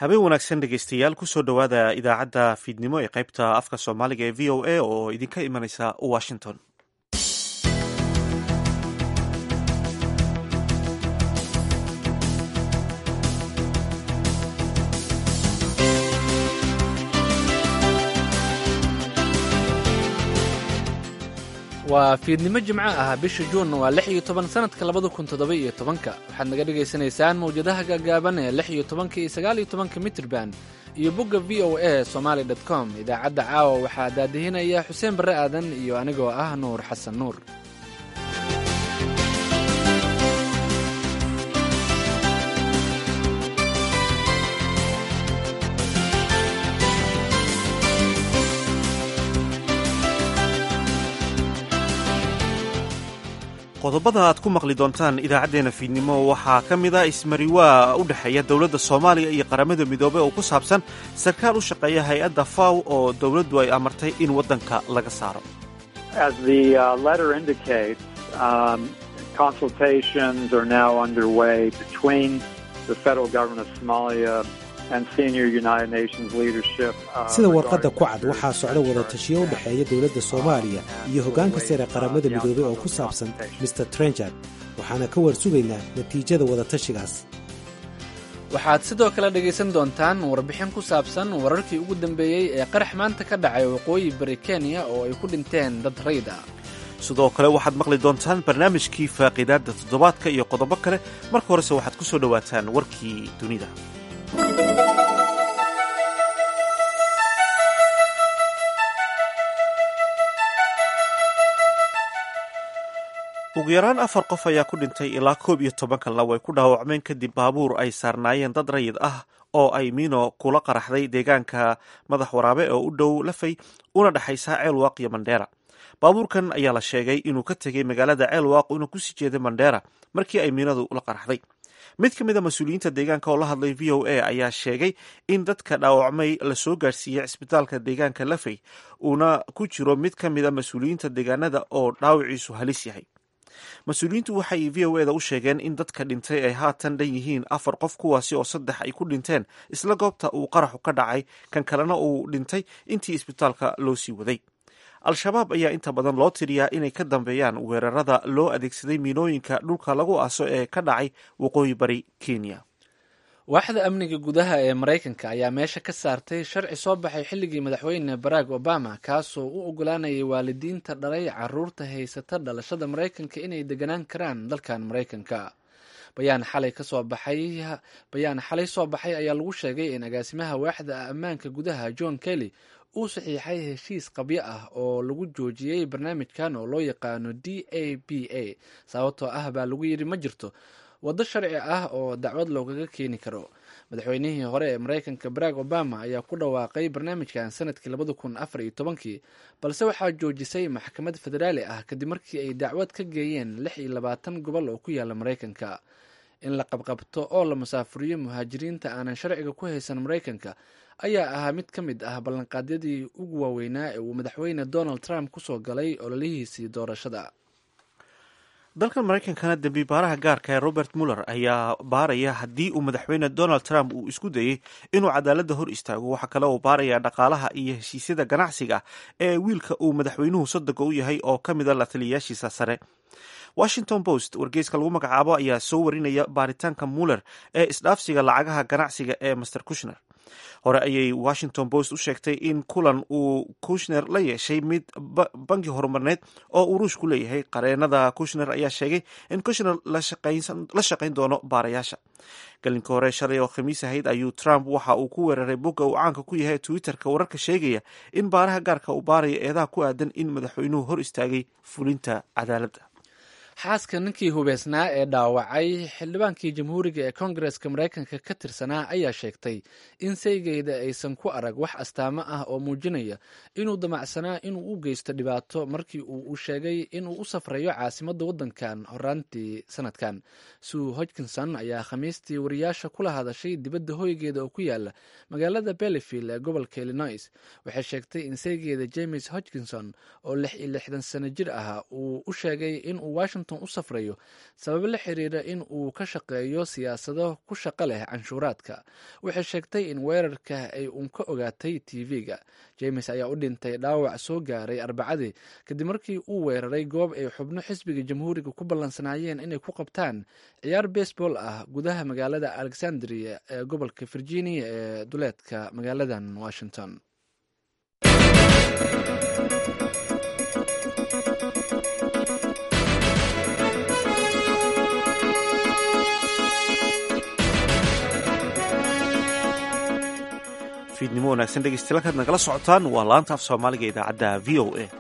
habeen wanaagsan dhegeystayaal kusoo dhowaada idaacadda fiidnimo ee qaybta afka soomaaliga ee v o a oo idinka imanaysa washington waa fiidnimo jimco ah bisha juun waa lix iyo toban sanadka labada kun toddoba iyo tobanka waxaad naga dhagaysanaysaan mawjadaha gaagaaban ee lix iyo tobanka iyo sagaal iyo tobanka mitrban iyo bogga v o a somaali dot com idaacadda caawa waxaa daadihinaya xuseen barre aadan iyo anigoo ah nuur xasan nuur qodobada aad ku maqli doontaan idaacaddeenna fiidnimo waxaa ka mid a ismariwaa u dhexeeya dowladda soomaaliya iyo qaramada midoobey oo ku saabsan sarkaal u shaqeeya hay-adda faw oo dowladdu ay amartay in waddanka laga saaro sida warqadda ku cad waxaa socda wadatashiyo u dhexeeya dowladda soomaaliya iyo hoggaanka sare qaramada midoobey oo ku saabsan mr trenchard waxaana ka war sugaynaa natiijada wadatashigaas waxaad sidoo kale dhegaysan doontaan warbixin ku saabsan wararkii ugu dambeeyey ee qarax maanta ka dhacay waqooyi bari kenya oo ay ku dhinteen dad rayd ah sidoo kale waxaad maqli doontaan barnaamijkii faaqiidaadda toddobaadka iyo qodobo kale marka horese waxaad ku soo dhowaataan warkii dunida ugu yaraan afar qof ayaa ku dhintay ilaa koob iyo toban kalna way ku dhaawacmeen kadib baabuur ay saarnaayeen dad rayid ah oo ay miino kula qaraxday deegaanka madax waraabe oo u dhow lafay una dhexaysa ceelwaaq iyo mandheera baabuurkan ayaa la sheegay inuu ka tegey magaalada ceelwaaq una kusii jeeday mandheera markii ay miinadu la qaraxday mid ka mid a mas-uuliyiinta deegaanka oo la hadlay v o a ayaa sheegay in dadka dhaawacmay lasoo gaarsiiyey cisbitaalka deegaanka lafey uuna ku jiro mid ka mid a mas-uuliyiinta deegaanada oo dhaawiciisu halis yahay mas-uuliyiintu waxay v o eda u sheegeen in dadka dhintay ay haatan dhan yihiin afar qof kuwaasi oo saddex ay ku dhinteen isla goobta uu qaraxu ka dhacay kan kalena uu dhintay intii isbitaalka loo sii waday al-shabaab ayaa inta badan loo tiriyaa inay ka dambeeyaan weerarada loo adeegsaday miinooyinka dhulka lagu aaso ee ka dhacay waqooyi bari kenya waaxda amniga gudaha ee maraykanka ayaa meesha ka saartay sharci soo baxay xilligii madaxweyne barack obama kaasoo u ogolaanayay waalidiinta dhalay caruurta haysata dhalashada maraykanka inay deganaan karaan dalkan maraykanka bayaan xalay kasoo baxay bayaan xalay soo baxay ayaa lagu sheegay in agaasimaha waaxda ammaanka gudaha john kelly uu saxiixay heshiis qabyo ah oo lagu joojiyey barnaamijkan oo loo yaqaano d a b a sababtoo ah baa lagu yidhi ma jirto waddo sharci ah oo dacwad loogaga keeni karo madaxweynihii hore ee maraykanka barack obama ayaa ku dhawaaqay barnaamijkan sanadkii labada kun afar iyo tobankii balse waxaa joojisay maxkamad federaali ah kadib markii ay dacwad ka geeyeen lix iyo labaatan gobol oo ku yaala maraykanka in la qabqabto oo la musaafuriyo muhaajiriinta aanan sharciga ku haysan maraykanka ayaa ahaa mid ka mid ah ballanqaadyadii ugu waaweynaa ee uu madaxweyne donald trump kusoo galay ololihiisii doorashada dalkan maraykankana dembi baaraha gaarka ee robert muller ayaa baaraya haddii uu madaxweyne donald trump uu isku dayey inuu cadaaladda hor istaago waxaa kale uu baaraya dhaqaalaha iyo heshiisyada ganacsiga ee wiilka uu madaxweynuhu soddonka u yahay oo ka mid a la taliyayaashiisa sare washington post wargeyska lagu magacaabo ayaa soo warinaya baaritaanka muller ee isdhaafsiga lacagaha ganacsiga ee master kushner hore ayay washington post u sheegtay in kulan uu kushner la yeeshay mid bangi horumarneed oo uu ruushku leeyahay qareenada kushner ayaa sheegay in kushner la shaqayn doono baarayaasha galinka hore shalay oo khamiis ahayd ayuu trump waxa uu ku weeraray bogga uu caanka ku yahay twitterka wararka sheegaya in baaraha gaarka uu baaraya eedaha ku aadan in madaxweynuhu hor istaagay fulinta cadaaladda xaaska ninkii hubeysnaa ee dhaawacay xildhibaankii jamhuuriga ee kongareska maraykanka ka tirsanaa ayaa sheegtay in saygeeda aysan ku arag wax astaamo ah oo muujinaya inuu damacsanaa inuu u geysto dhibaato markii uu u sheegay inuu u safrayo caasimadda waddankan horaantii sanadkan sue hodgkinson ayaa khamiistii wariyaasha kula hadashay dibadda hoygeeda oo ku yaala magaalada bellyfield ee gobolka illinois waxay sheegtay in saygeeda james hodgkinson oo lix iyo lixdan sano jir ah uu u sheegay inuu washington washington u safrayo sababo la xiriira in uu ka shaqeeyo siyaasado ku shaqo leh canshuuraadka waxay sheegtay in weerarka ay uun ka ogaatay tv-ga james ayaa u dhintay dhaawac soo gaaray arbacadii kadib markii uu weeraray goob ay xubno xisbiga jamhuuriga ku ballansanaayeen inay ku qabtaan ciyaar baseball ah gudaha magaalada alexandria ee gobolka virginia ee duleedka magaaladan washington fiidnimo wanaagsan dhegeystayaal kaad nagala socotaan waa laanta af soomaaliga idaacadda v o a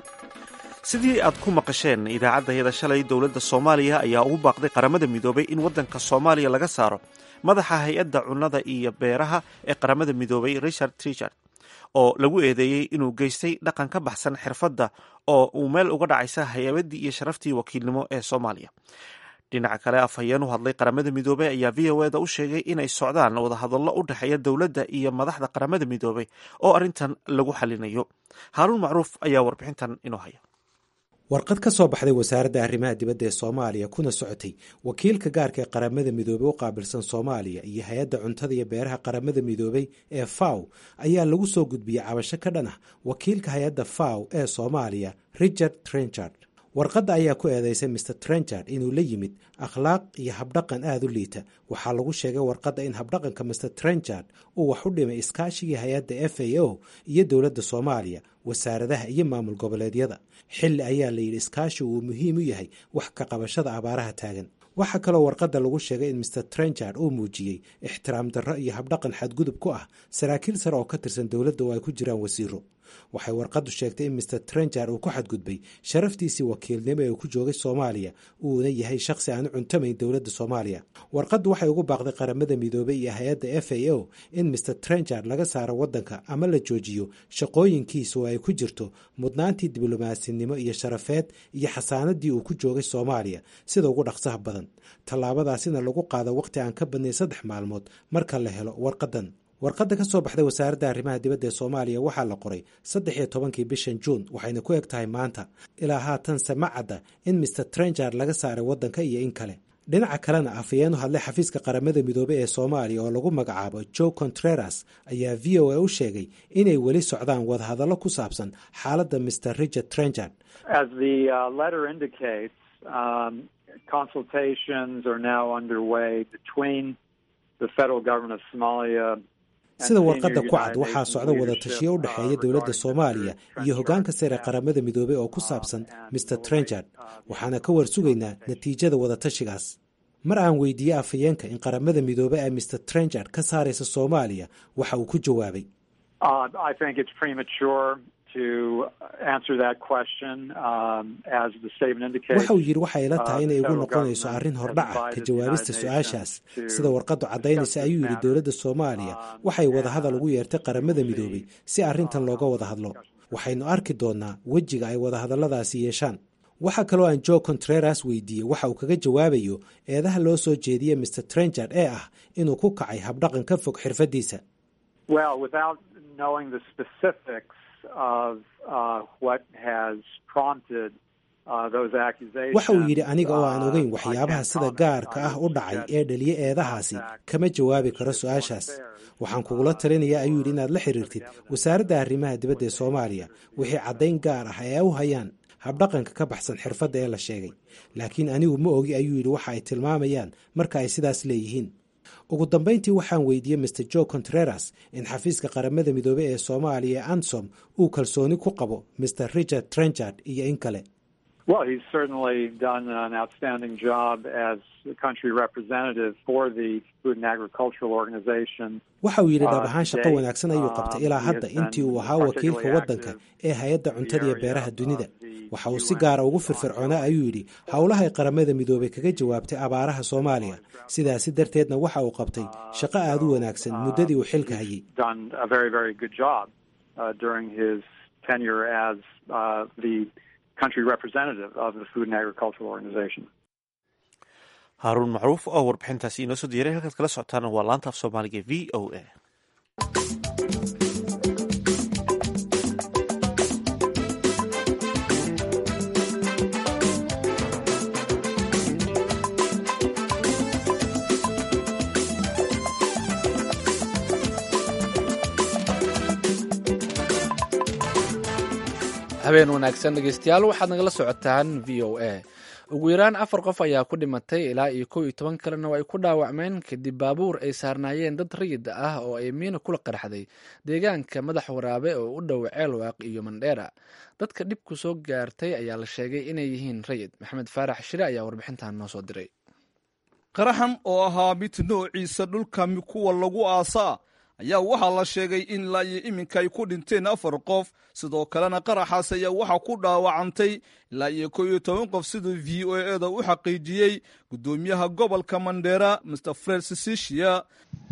sidii aad ku maqasheen idaacaddayada shalay dowladda soomaaliya ayaa ugu baaqday qaramada midoobay in waddanka soomaaliya laga saaro madaxa hay-adda cunnada iyo beeraha ee qaramada midoobay richard richard oo lagu eedeeyey inuu geystay dhaqan ka baxsan xirfadda oo uu meel uga dhacaysa hay-abaddii iyo sharaftii wakiilnimo ee soomaaliya dhinaca kale afhayeen u hadlay qaramada midoobey ayaa v o eda u sheegay inay socdaan wadahadallo u dhexeeya dowladda iyo madaxda qaramada midoobey oo arrintan lagu xalinayo haaruun macruuf ayaa warbixintan inoo haya warqad ka soo baxday wasaaradda arrimaha dibadda ee soomaaliya kuna socotay wakiilka gaarka ee qaramada midoobey u qaabilsan soomaaliya iyo hay-adda cuntada iyo beeraha qaramada midoobey ee faw ayaa lagu soo gudbiyey cabasho ka dhan ah wakiilka hay-adda faw ee soomaaliya richard trenchard warqadda ayaa ku eedeysay mr trenchard inuu la yimid akhlaaq iyo habdhaqan aada u liita waxaa lagu sheegay warqadda in habdhaqanka mr trenchard uu wax u dhimay iskaashigii hay-adda f a o iyo dowladda soomaaliya wasaaradaha iyo maamul goboleedyada xilli ayaa layidhi iskaashi uu muhiim u yahay wax ka qabashada abaaraha taagan waxaa kaloo warqadda lagu sheegay in mr trenchard uu muujiyey ixtiraam darro iyo habdhaqan xadgudub ku ah saraakiil sare oo ka tirsan dowladda oo ay ku jiraan wasiiro waxay warqaddu sheegtay in mr trenchard uu ku xadgudbay sharaftiisii wakiilnimo ee uu ku joogay soomaaliya uuna yahay shakhsi aan u cuntamayn dowladda soomaaliya warqaddu waxay ugu baaqday qaramada midoobey iyo hay-adda f a o in mr trenchard laga saaro waddanka ama la joojiyo shaqooyinkiisa oo ay ku jirto mudnaantii diblomaasinnimo iyo sharafeed iyo xasaanadii uu ku joogay soomaaliya sida ugu dhaqsaha badan tallaabadaasina lagu qaado waqti aan ka badnay saddex maalmood marka la helo warqaddan warqadda ka soo baxday wasaaradda arrimaha dibadda ee soomaaliya waxaa la qoray saddex iyo tobankii bishan juun waxayna ku eg tahay maanta ilaa haatanse ma cadda in mr trenchard laga saaray waddanka iyo in kale dhinaca kalena afhayeen u hadlay xafiiska qaramada midoobey ee soomaaliya oo lagu magacaabo joe contreras ayaa v o a u sheegay inay weli socdaan wadahadallo ku saabsan xaaladda mr richard trenchard sida warqadda ku cad waxaa socda wadatashiyo u dhexeeya dowladda soomaaliya iyo hoggaanka sare qaramada midoobey oo ku saabsan mr trenchard waxaana ka warsugaynaa natiijada wadatashigaas mar aan weydiiyey afhayeenka in qaramada midoobey ay mr trenchard ka saaraysa soomaaliya waxa uu ku jawaabay waxa uu yidhi waxay ila tahay inay igu noqonayso arrin hordhaca ka jawaabista su-aashaas sida warqaddu caddaynaysa ayuu yidhi dowladda soomaaliya waxay wadahadal ugu yeertay qaramada midoobey si arrintan looga wada hadlo waxaynu arki doonnaa wejiga ay wadahadalladaasi yeeshaan waxaa kaloo aan joe contreras weydiiyey waxa uu kaga jawaabayo eedaha loo soo jeediyey mr trenchard ee ah inuu ku kacay habdhaqan ka fog xirfaddiisa waxa uu yidhi aniga oo aan ogeyn waxyaabaha sida gaarka ah u dhacay ee dhaliye eedahaasi kama jawaabi karo su-aashaas waxaan kugula talinayaa ayuu yidhi inaad la xiriirtid wasaaradda arrimaha dibadda ee soomaaliya wixii caddayn gaar ah ee u hayaan habdhaqanka ka baxsan xirfadda ee la sheegay laakiin anigu ma ogi ayuu yidhi waxa ay tilmaamayaan marka ay sidaas leeyihiin ugu dambayntii waxaan weydiiyey mr joe contreras in xafiiska qaramada midoobey ee soomaaliya ee ansom uu kalsooni ku qabo mr richard trenchard iyo in kale Well, he's certainly done an outstanding job as the country representative for the Food and Agricultural Organization. waxa uu yidhi dhab ahaan shaqo wanaagsan ayuu qabtay ilaa hadda intii uu ahaa wakiilka waddanka ee hay-adda cuntada iyo beeraha dunida waxa uu si gaara ugu firfircoonaa ayuu yidhi howlahay qaramada midoobey kaga jawaabtay abaaraha soomaaliya sidaasi darteedna waxa uu qabtay shaqo aada u wanaagsan muddadii uu xilka hayay haaruun macruuf oo warbixintaasi inoo soo diyaray halkaad kala socotaana waa laanta af soomaaliga v o a habeen wanaagsan dhegeystayaal waxaad nagala socotaan v o a ugu yaraan afar qof ayaa ku dhimatay ilaa iyo kow iyo toban kalena oo ay ku dhaawacmeen kadib baabuur ay saarnaayeen dad rayid ah oo ay miina kula qarxday deegaanka madax waraabe oo u dhow ceelwaaq iyo mandheera dadka dhibku soo gaartay ayaa la sheegay inay yihiin rayid maxamed faarax shire ayaa warbixintan noo soo diray qaraxan oo ahaa mid noociisa dhulka kuwa lagu aasaa ayaa waxaa la sheegay in ilaa iyo iminka ay ku dhinteen afar qof sidoo kalena qaraxaas ayaa waxaa ku dhaawacantay ilaa iyo kow iyo toban qof siduu v o eda u xaqiijiyey guddoomiyaha gobolka mandheera mr fred sisisia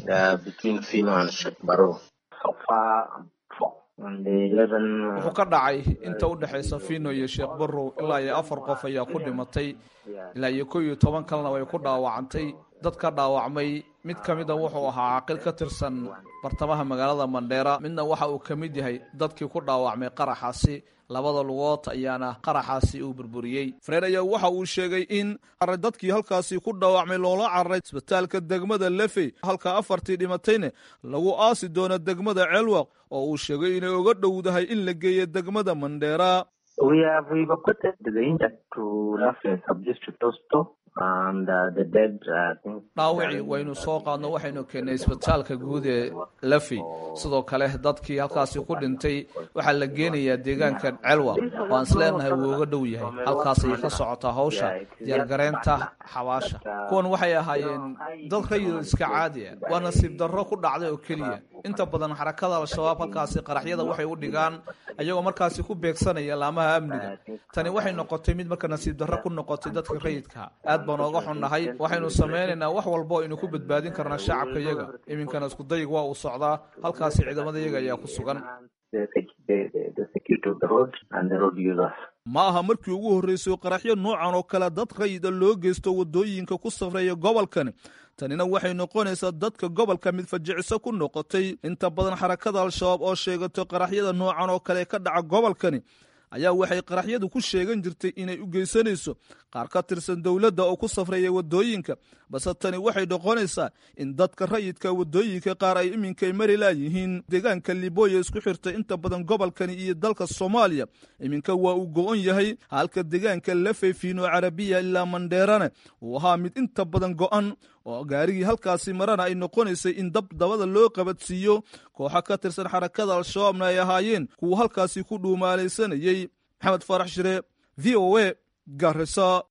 wuxuu ka dhacay inta u dhexaysa fino iyo sheekh barrow ilaa iyo afar qof ayaa ku dhimatay ilaa iyo kow iyo toban kalena way ku dhaawacantay dad ka dhaawacmay mid ka mida wuxuu ahaa caaqil ka tirsan bartamaha magaalada mandheera midna waxa uu ka mid yahay dadkii ku dhaawacmay qaraxaasi labada lugood ayaana qaraxaasi uu burburiyey freer ayaa waxa uu sheegay in dadkii halkaasi ku dhaawacmay loola cararay isbitaalka degmada lefey halka afartii dhimatayna lagu aasi doono degmada ceelwaq oo uu sheegay inay uga dhowdahay in la geeyo degmada mandheera dhaawacii waynu soo qaadno waxaynu keennay isbitaalka guud ee lafey sidoo kale dadkii halkaasi ku dhintay waxaa la geenayaa deegaanka celwa waan isleenahay wuu uga dhow yahay halkaas ayay ka socotaa hawsha diyaargareynta xabaasha kuwan waxay ahaayeen dad rayid iska caadi ah waa nasiib darro ku dhacday oo keliya inta badan xarakada al-shabaab halkaasi qaraxyada waxay u dhigaan ayagoo markaasi ku beegsanaya laamaha amniga tani waxay noqotay mid marka nasiib darro ku noqotay dadka rayidka aad baan ooga xunnahay waxaynu samaynaynaa wax walba o aynu ku badbaadin karnaa shacabka yaga iminkana iskudayig waa uu socdaa halkaasi ciidamada yaga ayaa ku sugan ma aha markii ugu horreysay qaraxyo noocan oo kale dad rayida loo geysto waddooyinka ku safreeya gobolkani tanina waxay noqonaysaa dadka gobolka mid fajiciso ku noqotay inta badan xarakada al-shabaab oo sheegato qaraxyada noocan oo kale ka dhaca gobolkani ayaa waxay qaraxyadu ku sheegan jirtay inay u geysanayso qaar ka tirsan dowladda oo ku safreeya waddooyinka balse tani waxay noqonaysaa in dadka rayidka waddooyinka qaar ay iminkay mari laayihiin deegaanka liboya isku xirtay inta badan gobolkani iyo dalka soomaaliya iminka waa uu go-on yahay halka deegaanka lafeyfiino carabiya ilaa mandheerane uu ahaa mid inta badan go-an oo gaarigii halkaasi marana ay noqonaysay in dab dabada loo qabadsiiyo kooxa ka tirsan xarakada al-shabaabna ay ahaayeen kuwa halkaasi ku dhuumaalaysanayey maxamed faarax shire v o a garisa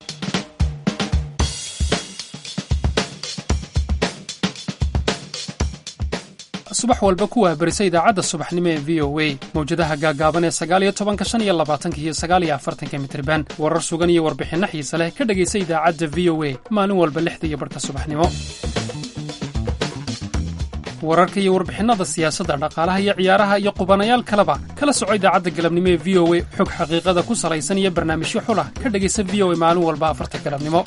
subax walba ku waabarisa idaacadda subaxnimo ee v o a mawjadaha gaagaaban ee sagaaliyo tobanka shan iyo labaatanka iyo sagaaliyo afartanka mitriban warar sugan iyo warbixinno xiise leh ka dhegaysa idaacadda v o a maalin walba lixda iyo barhka subaxnimo wararka iyo warbixinnada siyaasadda dhaqaalaha iyo ciyaaraha iyo qubanayaal kaleba kala soco idaacadda galabnimo ee v o a xog xaqiiqada ku salaysan iyo barnaamijyo xulah ka dhegaysa v o a maalin walba afarta galabnimo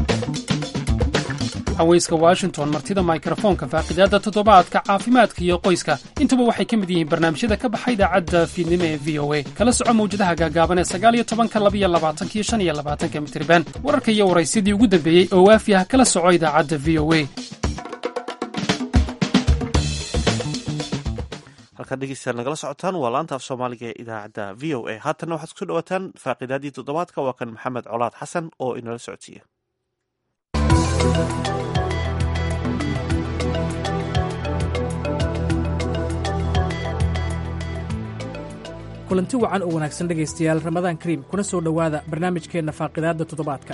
haweyska washington martida mikrofoonka faaqidaadda toddobaadka caafimaadka iyo qoyska intuba waxay ka mid yihiin barnaamijyada ka baxa idaacadda fiidnimo ee v o a kala soco mawjadaha gaagaaban ee sagaaliyo tobanka labiyo labaatankiyo shan iyo labaatanka mitriban wararka iyo waraysyadii ugu dambeeyey oo waafi ah kala soco idaacadda v o a halkaad dhegeystayaal nagala socotaan waa laanta af soomaaliga ee idaacadda v o a haatanna waxaad kusoo dhawaataan faaqidaadii toddobaadka waa kan maxamed colaad xasan oo inala socodsiiya kulanti wacan oo wanaagsan dhegaystayaal ramadaan kariim kuna soo dhowaada barnaamijkeenna faaqidaadda toddobaadka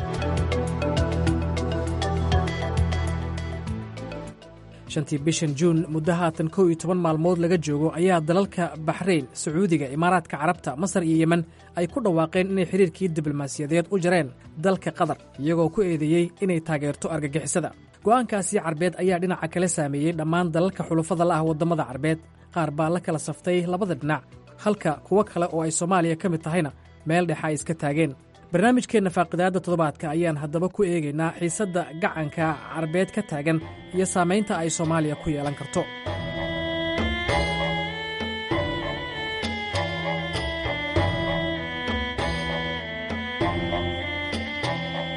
shantii bishan juun muddo haatan kow iyo toban maalmood laga joogo ayaa dalalka baxrayn sacuudiga imaaraadka carabta masar iyo yemen ay ku dhawaaqeen inay xidhiirkii diblomaasiyadeed u jareen dalka qatar iyagoo ku eedeeyey inay taageerto argagixisada go'aankaasi carbeed ayaa dhinaca kale saameeyey dhammaan dalalka xulufada la ah waddamada carbeed qaar baa la kala saftay labada dhinac halka kuwo kale oo ay soomaaliya ka mid tahayna meel dhexa ay iska taageen barnaamijkeenna faaqidaadda toddobaadka ayaan haddaba ku eegaynaa xiisadda gacanka carbeed ka taagan iyo saamaynta ay soomaaliya ku yeelan karto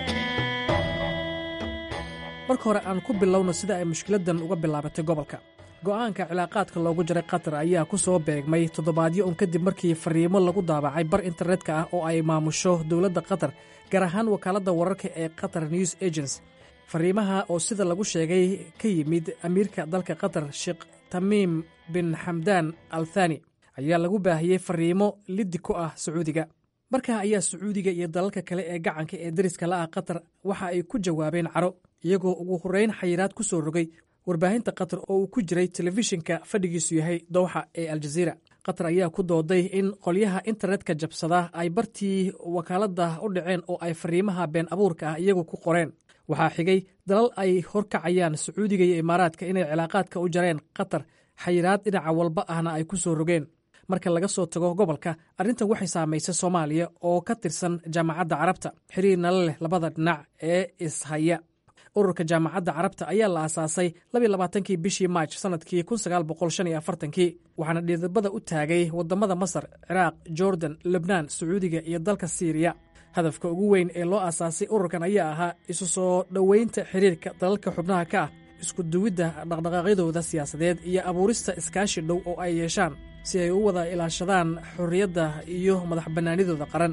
marka hore aan ku bilowno sida ay mushkiladdan uga bilaabatay gobolka go'aanka cilaaqaadka loogu jaray qatar ayaa ku soo beegmay toddobaadyo un kadib markii fariimo lagu daabacay bar internetka ah oo ay maamusho dowladda qatar gaar ahaan wakaaladda wararka ee qatar news agency fariimaha oo sida lagu sheegay ka yimid amiirka dalka qatar sheekh tamiim bin xamdaan al thani ayaa lagu baahiyey fariimo liddi ku ah sacuudiga markaa ayaa sacuudiga iyo dalalka kale ee gacanka ee deriska la ah qatar waxa ay ku jawaabeen caro iyagoo ugu horreyn xayiraad ku soo rogay warbaahinta qatar oo uu ku jiray telefishinka fadhigiisu yahay dowxa ee aljaziira qatar ayaa ku dooday in qolyaha internetka jabsada ay bartii wakaaladda u dhaceen oo ay fariimaha been abuurka ah iyagu ku qoreen waxaa xigay dalal ay horkacayaan sacuudiga iyo imaaraadka inay cilaaqaadka u jareen qatar xayiraad dhinaca walba ahna ay ku soo rogeen marka laga soo tago gobolka arrintan waxay saamaysay soomaaliya oo ka tirsan jaamacadda carabta xiriirna la leh labada dhinac ee ishaya ururka jaamacadda carabta ayaa la aasaasay labaaankii bishii maaj sanadkii kii waxaana dhiidabada u taagay wadamada masar ciraaq jordan lebnaan sacuudiga iyo dalka siiriya hadafka ugu weyn ee loo aasaasay ururkan ayaa ahaa isu soo dhoweynta xiriirka dalalka xubnaha ka ah isku duwidda dhaqdhaqaaqyadooda siyaasadeed iyo abuurista iskaashi dhow oo ay yeeshaan si ay u wada ilaashadaan xorriyadda iyo madax bannaanidooda qaran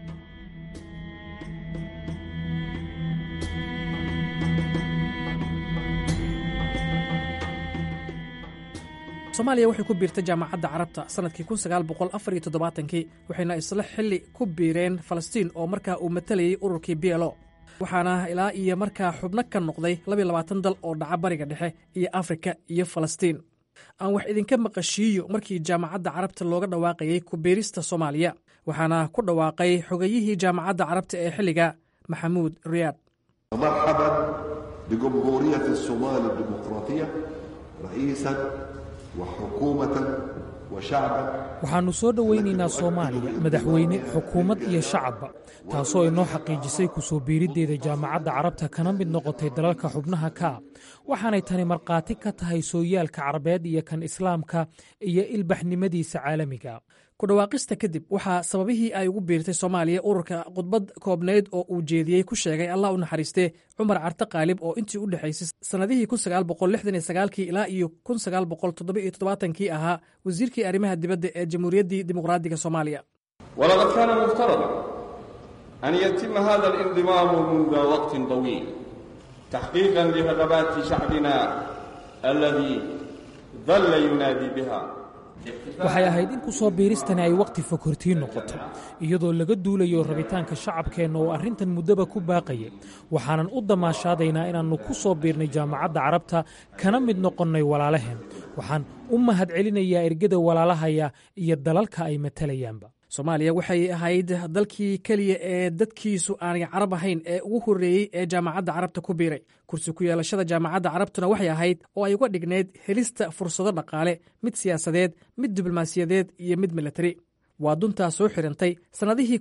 soomaaliya waxay ku biirtay jaamacadda carabta sannadkii kii waxayna isla xilli ku biireen falastiin oo markaa uu matalayay ururkii b lo waxaana ilaa iyo markaa xubno ka noqday dal oo dhaca bariga dhexe iyo afrika iyo falastiin aan wax idinka maqashiiyo markii jaamacadda carabta looga dhawaaqayey ku biirista soomaaliya waxaana ku dhawaaqay xogayihii jaamacadda carabta ee xilliga maxamuud riyaad marxaban bijumhuuriyati somaali dimuqraatiya ra'iisan wa xukuumatan wa shacban waxaannu soo dhowaynaynaa soomaaliya madaxweyne xukuumad iyo shacabba taasoo inoo xaqiijisay ku soo biiriddeeda jaamacadda carabta kana mid noqotay dalalka xubnaha ka ah waxaanay tani markhaati ka tahay sooyaalka carabeed iyo kan islaamka iyo ilbaxnimadiisa caalamiga ku dhawaaqista kadib waxaa sababihii ay ugu biirtay soomaaliya ururka khudbad koobnayd oo uu jeediyey ku sheegay allah u naxariistee cumar carte qaalib oo intii u dhexaysay sannadihii kii ilaa iyo kii ahaa wasiirkii arrimaha dibadda ee jamhuuriyaddii dimuqraadiga soomaaliya walaqad kaana muftarada an yatima hada alinضimaamu munda waqtin طawiil taxqiiqan liragabaati shacbina aladii dalla yunaadii biha waxay ahayd in ku soo biiristani ay wakhti fokortiin noqoto iyadoo laga duulayo rabitaanka shacabkeenna oo arrintan muddaba ku baaqaya waxaanan u damaashaadaynaa inaannu ku soo biirnay jaamacadda carabta kana mid noqonnay walaalaheen waxaan u mahad celinayaa ergada walaalahaya iyo dalalka ay matalayaanba soomaaliya waxay ahayd dalkii keliya ee dadkiisu aanay carab ahayn ee ugu horreeyey ee jaamacadda carabta ku biiray kursi ku yeelashada jaamacadda carabtuna waxay ahayd oo ay uga dhignayd helista fursado dhaqaale mid siyaasadeed mid diblomaasiyadeed iyo mid milatari waa duntaa soo xirantay sannadihii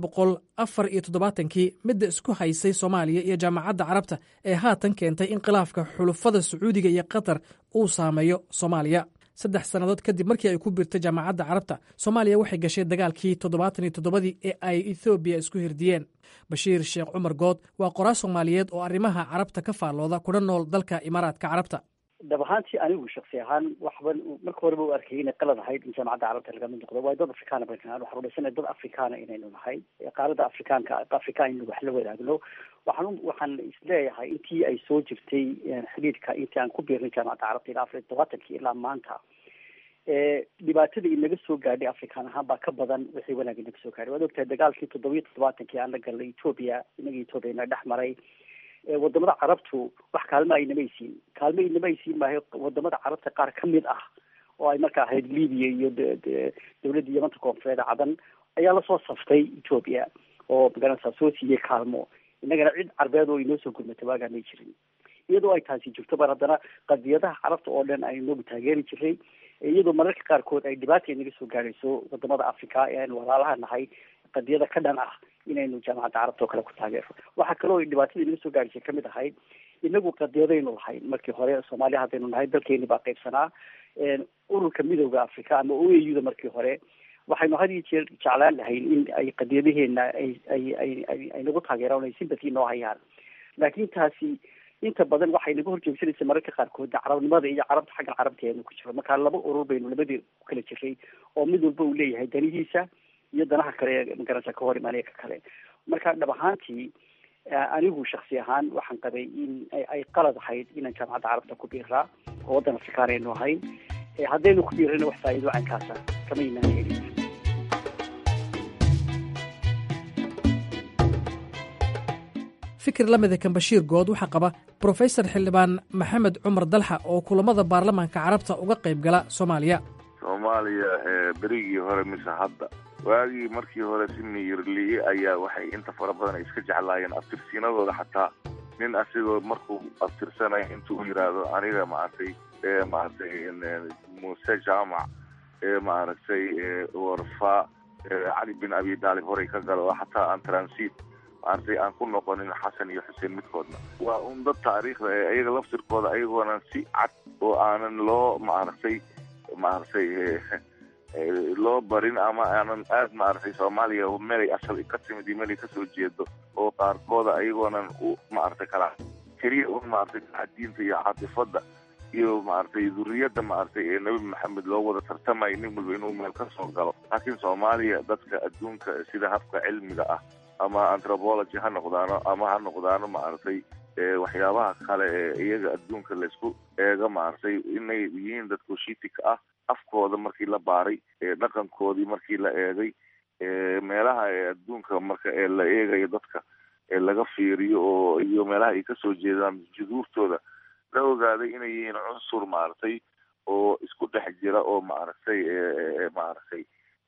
kii midda isku haysay soomaaliya iyo jaamacadda carabta ee haatan keentay in khilaafka xulufada sacuudiga iyo qatar uu saameeyo soomaaliya saddex sannadood kadib markii ay ku biirtay jaamacadda carabta soomaaliya waxay gashay dagaalkii toddobaatan iyo toddobadii ee ay ethoobiya isku hirdiyeen bashiir sheekh cumar good waa qoraa soomaaliyeed oo arrimaha carabta ka faallooda kuna nool dalka imaaraadka carabta dhab ahaantii anigu shaksi ahaan waxban marka horeba u arkayay inay qalad ahayd in jaamacadda carabta laga mid noqdo waayo dad afrikaana baynu nahay waxaan rumaysanay dad afrikaana inaynu nahay qaalada afrikaanka afrikaan in wax la wadaagno waxaan waxaan isleeyahay intii ay soo jirtay xidhiidhka intii aan ku biirnay jaamacadda carabta ilaa afar iyo todobaatankii ilaa maanta dhibaatada inaga soo gaadhay afrikaan ahaan baa ka badan wixii wanaag inaga soo gaadhay waad ogtahay dagaalkii toddobiyo toddobaatankii aan la galnay etoobiya inaga etoobiya ina dhex maray wadamada carabtu wax kaalmo aynama aysiin kaalmo inama aysiin maayo wadamada carabta qaar ka mid ah oo ay marka ahayd libiya iyo dawladda yamanta koonfureed cadan ayaa lasoo saftay etoobiya oo magaranaysaa soo siiyey kaalmo innagana cid carbeed oo inoo soo gurmatay waagaa may jirin iyadoo ay taasi jirto bar haddana qadiyadaha carabta oo dhan ay noogu taageeri jiray iyadoo mararka qaarkood ay dhibaata inaga soo gaadhayso wadamada africa ee aynu walaalaha nahay qadiyada ka dhan ah inaynu jaamacadda carabta oo kale ku taageero waxaa kaloo dhibaatada inaga soo gaadhaysay kamid ahayd inagu qadiyadaynu lahayn markii hore soomaaliya haddaynu nahay dalkeeni baa qaybsanaa ururka midooda africa ama o a u da markii hore waxaynu had iyo jeer jeclaan lahayn in ay qadiyadaheena ay ay ay ay ay nagu taageeraan ay sympathy noo hayaan laakiin taasi inta badan waxay naga horjoogsanaysa mararka qaarkood carabnimada iyo carabta xagga carabta aynu ku jiro marka laba urur baynu labadii ku kala jiray oo mid walba uu leeyahay danihiisa iyo danaha kale ee magarasa ka hor imaanaya ka kale marka dhab ahaantii anigu shaksi ahaan waxaan qabay in ay qalad ahayd inaan jaamacadda carabta ku biiraa oo waddan afrikaan aynu ahayn haddaynu ku biirana wax faa'iido caynkaasa kama imaan helin fikir la mida kan bashiir good waxaa qaba brofesor xildhibaan maxamed cumar dalxa oo kulamada baarlamaanka carabta uga qayb gala soomaaliya soomaaliya berigii hore mise hadda waagii markii hore si miyirliye ayaa waxay inta fara badan ay iska jeclaayeen abtirsiinadooda xataa nin asigoo markuu abtirsanaya intuu yidhaahdo aniga maaragtay maaragtay muuse jaamac maaragtay warfa cali bin abi daalib horey ka galo oo xataa aan transit maaragtay aan ku noqonin xasan iyo xuseen midkoodna waa un dad taariikhda ee ayaga laftirkooda ayagoonan si cad oo aanan loo maaragtay maaragtay loo barin ama aanan aad maaragtay soomaaliya meelay asal ka timid iyo meelay kasoo jeedo oo qaarkooda ayagoonan u maaragtay kala keliya un maaragtay diinta iyo caatifada iyo maaragtay duriyadda maaragtay ee nebi maxamed loo wada tartamayo nin walba inuu meel ka soo galo laakiin soomaaliya dadka adduunka sida habka cilmiga ah ama anthropology ha noqdaano ama ha noqdaano maaragtay waxyaabaha kale ee iyaga adduunka laysku eega maaragtay inay yihiin dadka shiitik ah afkooda markii la baaray dhaqankoodii markii la eegay meelaha ee adduunka marka ee la eegayo dadka ee laga fiiriyo oo iyo meelaha ay kasoo jeedaan juduurtooda la ogaaday inay yihiin cunsur maaragtay oo isku dhex jira oo maaragtay maaragtay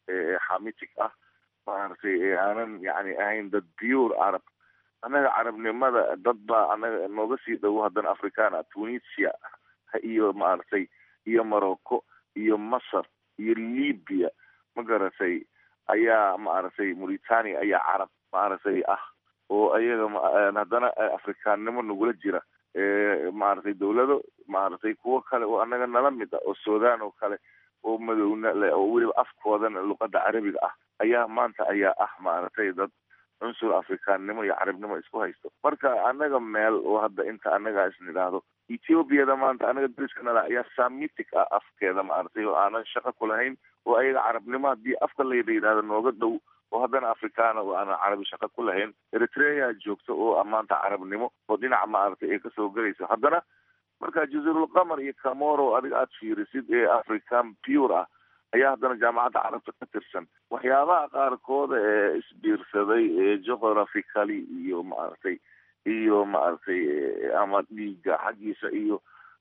xamitic ah maaragtay aanan yani ahayn dad pure carab annaga carabnimada dad baa anaga nooga sii dhowo haddana africana tunisia iyo maaragtay iyo morocco iyo masar iyo libya ma garatay ayaa maaragtay mauritania ayaa carab maaragtay ah oo ayaga haddana afrikaannimo nagula jira maaragtay dawlado maaragtay kuwo kale oo annaga nala mid ah oo sudan oo kale oo madowna le oo weliba afkoodana luqada carabiga ah ayaa maanta ayaa ah maaragtay dad cunsur afrikaannimo iyo carabnimo isku haysto marka annaga meel oo hadda inta annaga isnidhaahdo ethoobiada maanta anaga dariska nala ayaa samitic ah afkeeda maaragtay oo aanan shaqo ku lahayn oo ayaga carabnimo haddii afka layla yidhahdo nooga dhow oo haddana afrikaana oo aanan carabi shaqo ku lahayn eritrea joogta oo maanta carabnimo oo dhinaca maaragtay ay kasoo gelayso haddana marka jazirulqamar iyo camoro adiga aada fiirisid ee african pure ah ayaa haddana jaamacadda carabta ka tirsan waxyaabaha qaarkooda ee isbiirsaday ee geographically iyo maaragtay iyo maaragtay ama dhiiga xaggiisa iyo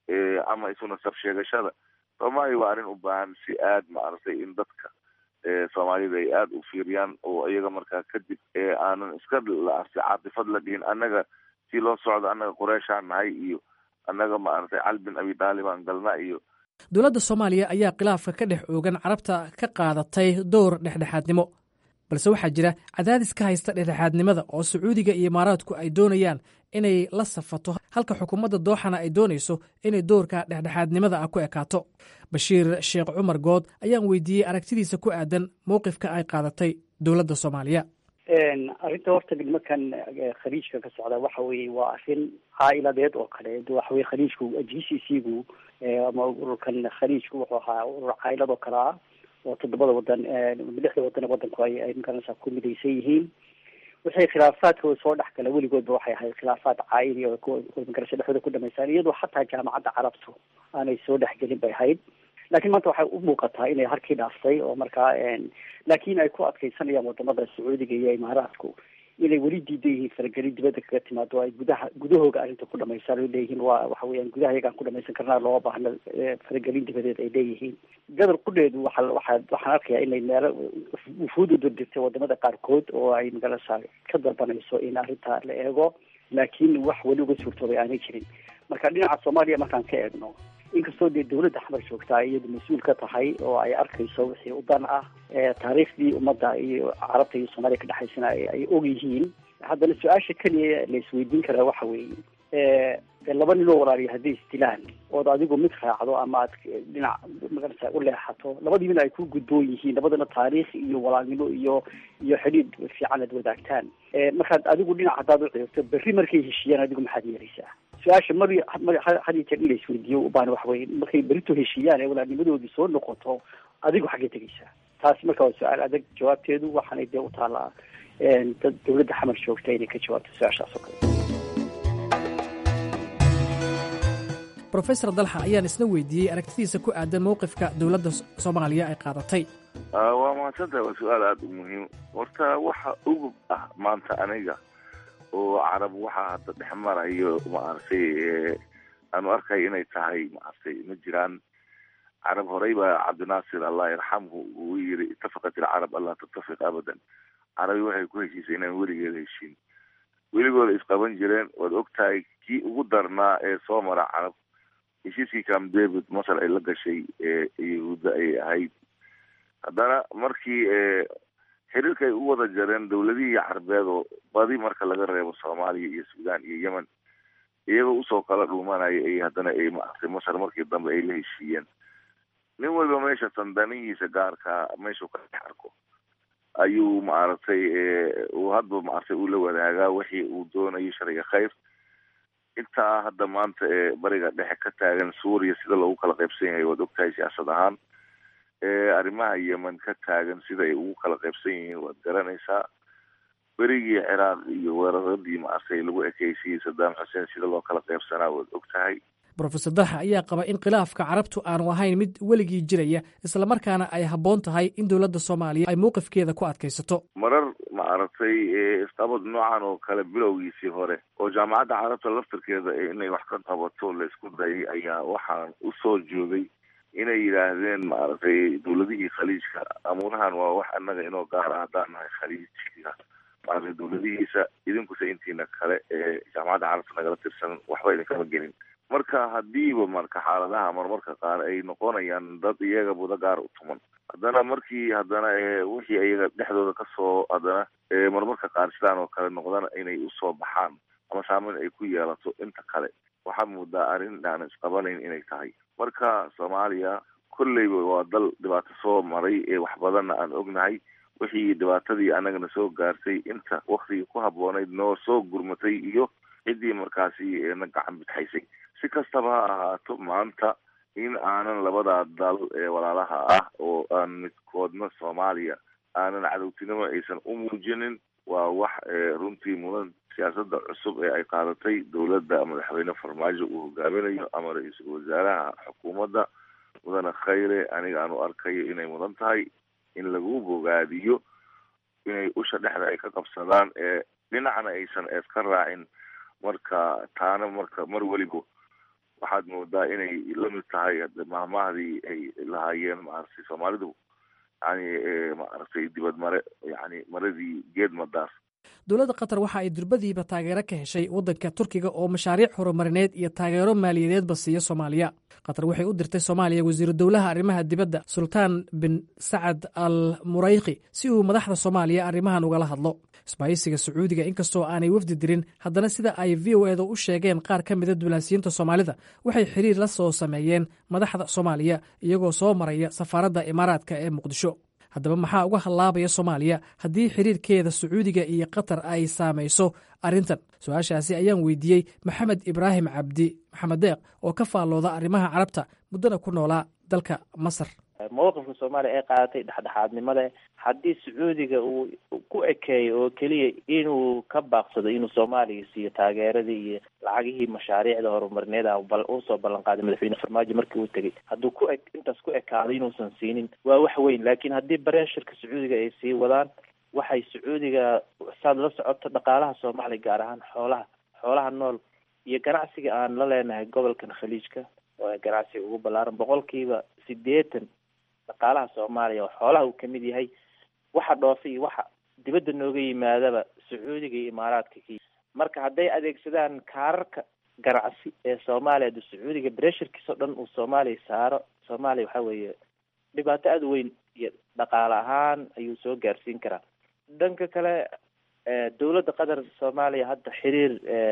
ama isu nasab sheegashada soomaaliya waa arrin u baahan si aad maaragtay in dadka soomaalida ay aada u fiiriyaan oo iyaga markaa kadib aanan iska laartay caatifad la dhihin annaga si loo socdo annaga qureyshaan nahay iyo annaga maaragtay cali bin abi daalib aan galna iyo dowladda soomaaliya ayaa khilaafka ka dhex oogan carabta ka qaadatay dowr dhexdhexaadnimo balse waxaa jira cadaadis ka haysta dhexdhexaadnimada oo sacuudiga iyo imaaraadku ay doonayaan inay la safato halka xukuumadda dooxana ay doonayso inay dowrka dhexdhexaadnimada ah ku ekaato bashiir sheekh cumar good ayaan weydiiyey aragtidiisa ku aadan mowqifka ay qaadatay dowladda soomaaliya arrinta horta nimankan khaliijka ka socda waxa weye waa arrin caa'iladeed oo kale waxa weye khaliijku g c c gu ama ururkan khaliijku wuxuu ahaa urur caa'ilad oo kale ah oo toddobada wadan lixda wadan wadanku ay ay magaranaysaa ku midaysan yihiin wixii khilaafaadkooda soo dhex gala weligoodba waxay ahayd khilaafaad caa'ili oo magarasha dhexdooda ku dhamaystaan iyadoo xataa jaamacadda carabtu aanay soo dhexgelin bay ahayd laakiin maanta waxay u muuqataa inay harkii dhaaftay oo markaa laakiin ay ku adkeysanayaan wadamada sacuudiga iyo imaaraadku inay weli diidan yihiin faragelin dibadda kaga timaado ay gudaha gudahooga arrinta ku dhamaystaan ay leeyihiin waa waxa weeyaan gudaha iyagaan ku dhamaysan karnaa looma baahna faragelin dibadeed ay leeyihiin gadar qudheedu waxa waxa waxaan arkayaa inay meelo wufuud u dirdirtay wadamada qaarkood oo ay magarasa ka dalbanayso in arrintaa la eego laakiin wax weli uga suurtoobay aanay jirin marka dhinaca soomaaliya markaan ka eegno inkastoo dee dawladda xamar joogtaa iyadu mas-uul ka tahay oo ay arkayso wixii u dan ah taariikhdii ummadda iyo carabta iyo soomaaliya ka dhexaysana ay og yihiin haddana su-aasha keliya la isweydiin karaa waxa weeye laba ninoo walaaliya hadday isdilaan ood adigu mid raacdo ama aad dhinac magarasa u leexato labadii min ay ku gudboon yihiin labadana taariikh iyo walaalnimo iyo iyo xidhiidh fiican aad wadaagtaan markaad adigu dhinac haddaad u ciirto berri markay heshiiyaan adigu maxaad yeelaysaa su-aasha mar had iyo jeer in la isweydiiyo ubaan waxa weye markay berito heshiiyaan ee walaadnimadoodii soo noqoto adigu xaggee tegeysaa taasi marka waa su-aal adag jawaabteedu waxaanay dee u taallaa dad dawladda xamar joogta inay ka jawaabto su-aashaas oo kale rofesor dalxa ayaan isna weydiiyey aragtidiisa ku aadan mowqifka dowladda soomaaliya ay qaadatay waa mahadsantahay waa su-aal aada u muhiim horta waxa ugub ah maanta aniga oo carab waxaa hadda dhex marayo maaragtay aanu arkay inay tahay maaragtay ma jiraan carab horey baa cabdinaasir allah yarxamhu uu yiri itafaqat ilcarab an laa tattafiq abadan carabi waxay ku heshiisay inaan weligeeda heshiin weligooda isqaban jireen waad ogtahay kii ugu darnaa ee soo mara carab heshiiskii cam david masar ay la gashay yahuudda ay ahayd haddana markii xiriirka ay u wada jareen dawladihii carbeed oo badi marka laga reebo soomaaliya iyo suudaan iyo yemen iyagoo usoo kala dhuumanaya ay haddana ay maaragtay masar markii dambe ay la heshiiyeen nin waliba meesha tandanihiisa gaarkaa meeshuu ka dhex arko ayuu maaragtay uu hadba maaragtay uu la wadaagaa wixii uu doonayo sharciga khayr intaa hadda maanta ee bariga dhexe ka taagan suuriya sida loogu kala qaybsan yahay waad ogtahay siyaasad ahaan arrimaha yemen ka taagan sida ay ugu kala qaybsan yihiin waad garanaysaa berigii ciraaq iyo weeraradii maaragtay lagu ekeysiyey saddam xuseen sida loo kala qaybsanaa waad ogtahay rofesor dalxa ayaa qaba in khilaafka carabtu aanu ahayn mid weligii jiraya islamarkaana ay habboon tahay in dowladda soomaaliya ay mowqifkeeda ku adkaysato marar maaragtay isqabad noocan oo kale bilowgiisii hore oo jaamacadda carabta laftirkeeda inay wax ka qabato laysku dayay ayaa waxaan usoo joogay inay yidhaahdeen maaragtay dawladihii khaliijka amuurahan waa wax annaga inoo gaar ah haddaan nahay khaliijka maaragtay dawladihiisa idinkuse intiina kale ee jaamacadda carabta nagala tirsan waxba idinkama gelin marka hadiiba marka xaaladaha marmarka qaar ay noqonayaan dad iyaga buda gaar u tuman haddana markii haddana wixii iyaga dhexdooda kasoo haddana marmarka qaar sidaan oo kale noqdana inay usoo baxaan ama saameyn ay ku yeelato inta kale waxaa moodaa arrin aan isqabanayn inay tahay marka soomaaliya kolleyba waa dal dhibaato soo maray ee wax badanna aan ognahay wixii dhibaatadii annagana soo gaartay inta waktigii ku habboonayd noo soo gurmatay iyo ciddii markaasi na gacan bidxaysay si kastaba ha ahaato maanta in aanan labadaa dal ee walaalaha ah oo aan midkoodna soomaaliya aanan cadowtinimo aysan u muujinin waa wax runtii mudan siyaasadda cusub ee ay qaadatay dowladda madaxweyne farmaajo uu hogaaminayo ama ra-iisul wasaaraha xukuumadda mudane khayre aniga aan u arkayo inay mudan tahay in lagu bogaadiyo inay usha dhexda ay ka qabsadaan ee dhinacna aysan eeska raacin marka taana marka mar weliba waxaad moodaa inay lamid tahay mahmahdii ay lahaayeen maaragtay soomaalidu yani maaragtay dibad mare yani maradii geed madaas dowladda qatar waxa ay durbadiiba taageero ka heshay waddanka turkiga oo mashaariic horumarineed iyo taageero maaliyadeedba siiya soomaaliya qatar waxay u dirtay soomaaliya wasiiru dowlaha arrimaha dibadda sultaan bin sacad al murayqi si uu madaxda soomaaliya arrimahan ugala hadlo isbaayisiga sacuudiga inkastoo aanay wafdi dirin haddana sida ay v o eda u sheegeen qaar ka mida dulaasiyiinta soomaalida waxay xiriir la soo sameeyeen madaxda soomaaliya iyagoo soo maraya safaaradda imaaraadka ee muqdisho haddaba maxaa uga hallaabaya soomaaliya haddii xiriirkeeda sacuudiga iyo qatar ay saamayso arrintan su-aashaasi ayaan weydiiyey maxamed ibraahim cabdi maxamed deeq oo ka faallooda arrimaha carabta muddana ku noolaa dalka masar mowqifka soomaaliya ee qaadatay dhexdhexaadnimada haddii sacuudiga uu ku ekeeyo oo keliya inuu ka baaqsado inuu soomaaliya siiyo taageeradii iyo lacagihii mashaariicda horumarineed ah usoo ballan qaaday madaxweyne farmaajo markii uu tegay hadduu ku e intaas ku ekaado inuusan siinin waa wax weyn laakiin haddii bareeshirka sacuudiga ay sii wadaan waxay sacuudiga saad la socoto dhaqaalaha soomaaliya gaar ahaan xoolaha xoolaha nool iyo ganacsiga aan la leenahay gobolkan khaliijka oo ganacsiga ugu ballaaran boqolkiiba sideetan dhaqaalaha soomaaliya oo xoolaha uu kamid yahay waxa dhoofa iyo waxa dibadda nooga yimaadaba sacuudiga iyo imaaraadka ki marka hadday adeegsadaan kaararka ganacsi ee soomaaliya adu sacuudiga breshirkiis oo dhan uu soomaaliya saaro soomaaliya waxa weeye dhibaato aada weyn iyo dhaqaale ahaan ayuu soo gaarsiin karaa dhanka kale dowladda qatar soomaaliya hadda xiriir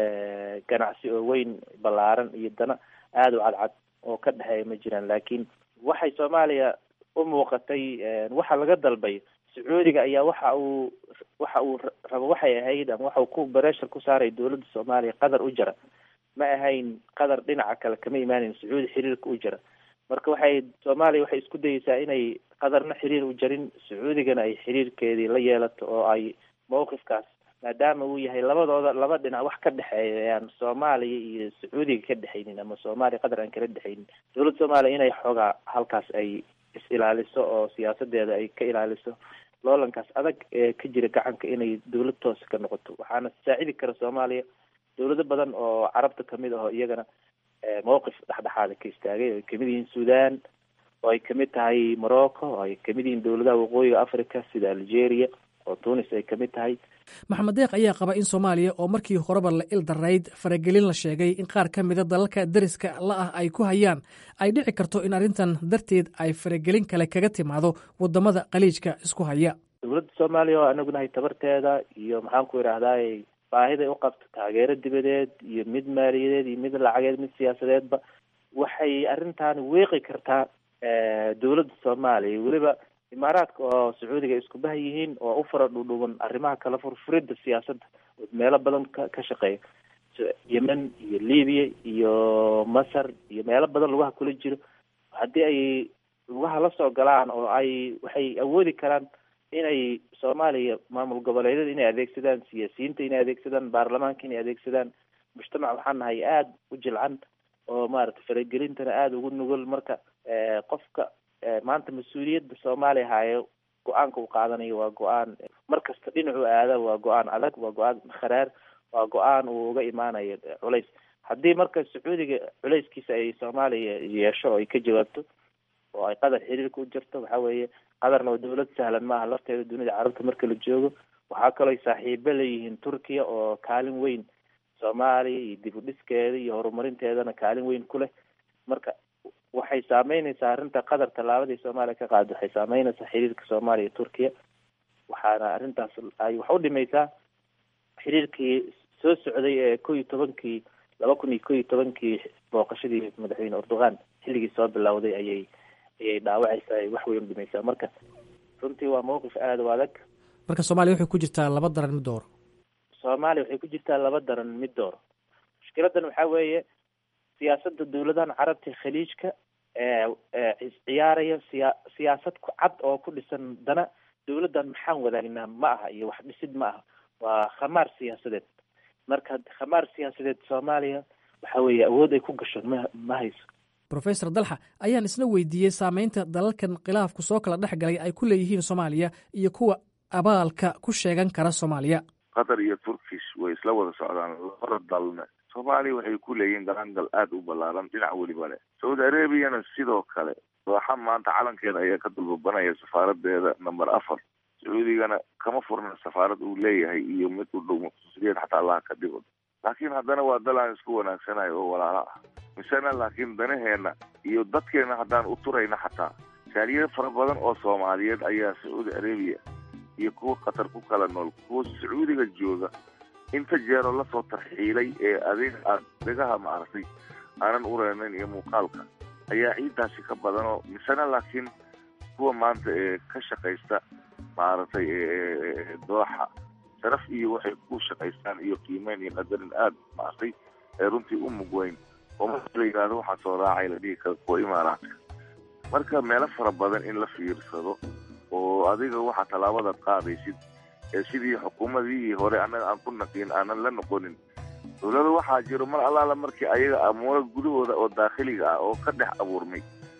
ganacsi oo weyn ballaaran iyo dana aada u cadcad oo ka dhexeeya ma jiraan laakiin waxay soomaaliya u muuqatay waxa laga dalbay sacuudiga ayaa waxa uu waxa uu rabo waxay ahayd ama waxa uu ku bareshar ku saaray dowladda soomaaliya qatar u jara ma ahayn qadar dhinaca kale kama imaaneyn sacuudi xiriirka u jira marka waxay soomaaliya waxay isku dayeysaa inay qadarna xiriir u jarin sacuudigana ay xiriirkeedii la yeelato oo ay mawqifkaas maadaama uu yahay labadooda laba dhinac wax ka dhexeeya aan soomaaliya iyo sacuudiga ka dhexaynin ama soomaaliya qadar aan kala dhexaynin dowladda soomaaliya inay xoogaa halkaas ay is ilaaliso oo siyaasadeeda ay ka ilaaliso loolankaas adag ee ka jira gacanka inay dowlad toosa ka noqoto waxaana saacidi kara soomaaliya dowlado badan oo carabta kamid aho iyagana mawqif dhexdhexaada ka istaagay oo ay kamid yihiin sudan oo ay kamid tahay morocco oo ay kamid yihiin dowladaha waqooyiga africa sida algeria oo tunis ay kamid tahay maxamed deeq ayaa qaba in soomaaliya oo markii horeba la il darayd faragelin la sheegay in qaar ka mida dalalka dariska la ah ay ku hayaan ay dhici karto in arrintan darteed ay faragelin kale kaga timaado wadamada khaliijka isku haya dowladda soomaaliya oo anagunahay tabarteeda iyo maxaan ku idhaahdaay baahiday u qabto taageero dibadeed iyo mid maaliyadeed iyo mid lacageed mid siyaasadeedba waxay arrintan weeqi kartaa dowladda soomaaliya weliba imaaraadka oo sacuudiga isku bah yihiin oo u fara dhudhuban arrimaha kala furfuridda siyaasadda oo meelo badan ka ka shaqeeya yemen iyo libiya iyo masar iyo meelo badan lugaha kula jiro haddii ay lugaha la soo galaan oo ay waxay awoodi karaan inay soomaaliya maamul goboleedyada inay adeegsadaan siyaasiyiinta inay adeegsadaan baarlamaanka inay adeegsadaan mujtamac waxaan nahay aada u jilcan oo maaragtay faragelintana aada ugu nugul marka qofka maanta mas-uuliyadda soomaaliya haayo go-aanka uu qaadanayo waa go-aan markasta dhinacu aada waa go-aan adag waa go-aan kharaar waa go-aan uu uga imaanayo culays haddii marka sacuudiga culayskiisa ay soomaaliya yeesho oo ay ka jawaabto oo ay qadar xiriirka u jirto waxa weeye qadarna waa dowlad sahlan maaha lafteeda dunida carabta marka la joogo waxaa kaloo saaxiibo leeyihiin turkiya oo kaalin weyn soomaaliya iyo dib u dhiskeeda iyo horumarinteedana kaalin weyn ku leh marka waxay saameyneysaa arrinta qatar tallaabadii soomaaliya ka qaada waxay saameyneysaa xiriirka soomaaliya iyo turkiya waxaana arrintaas ay wax u dhimaysaa xiriirkii soo socday ee ko iyo tobankii laba kun iyo ko iyo tobankii booqashadii madaxweyne erdogan xilligii soo bilowday ayay ayay dhaawacaysaa ay wax weyn u dhimaysaa marka runtii waa mawqif aada u adag marka soomaaliya waxay ku jirtaa laba daran mid dooro soomaaliya waxay ku jirtaa laba daran mid dooro mushkiladan waxaa weeye siyaasadda dowladahan carabta khaliijka ciyaaraya siya siyaasad ku cad oo ku dhisan dana dowladdan maxaan wadaagnaa ma aha iyo wax dhisid ma aha waa khamaar siyaasadeed marka khamaar siyaasadeed soomaaliya waxa weeye awood ay ku gasho ma ma hayso rofesor dalxa ayaan isna weydiiyey saameynta dalalkan khilaafku soo kala dhex galay ay ku leeyihiin soomaaliya iyo kuwa abaalka ku sheegan kara soomaaliya qatar iyo turkish way isla wada socdaan labada dalna soomaaliya waxay ku leeyihiin galaangal aada u ballaaran dhinac weliba leh saudi arabiyana sidoo kale dooxa maanta calankeeda ayaa ka dulbabanaya safaaradeeda number afar sacuudigana kama furna safaarad uu leeyahay iyo mid u dhow muqtasiriyeed xataa allaha ka dhigo laakiin haddana waa dal aan isku wanaagsanayo oo walaalo ah misena laakiin danaheena iyo dadkeena haddaan u turayna xataa jaaliyado fara badan oo soomaaliyeed ayaa sacuudi arabiya iyo kuwa qatar ku kala nool kuwa sacuudiga jooga inta jeero lasoo tarxiilay ee adiga aad dhegaha maaragtay aanan ureynayn iyo muuqaalka ayaa ciidaasi ka badanoo misena laakiin kuwa maanta ee ka shaqaysta maaragtay dooxa sharaf iyo waxay ku shaqaystaan iyo qiimeyn iyo qadarin aada maaragtay ee runtii u mugweyn oo marka la yidhaahdo waxaa soo raacay la dhihi kara kuwa imaaraadka marka meelo fara badan in la fiirsado oo adiga waxaa tallaabadaad qaadaysid ee sidii xukuumadii hore annaga aan ku naqiin aanan la noqonin dowlada waxaa jiro mar allaala markii ayaga amuuro gudahooda oo daakhiliga ah oo ka dhex abuurmay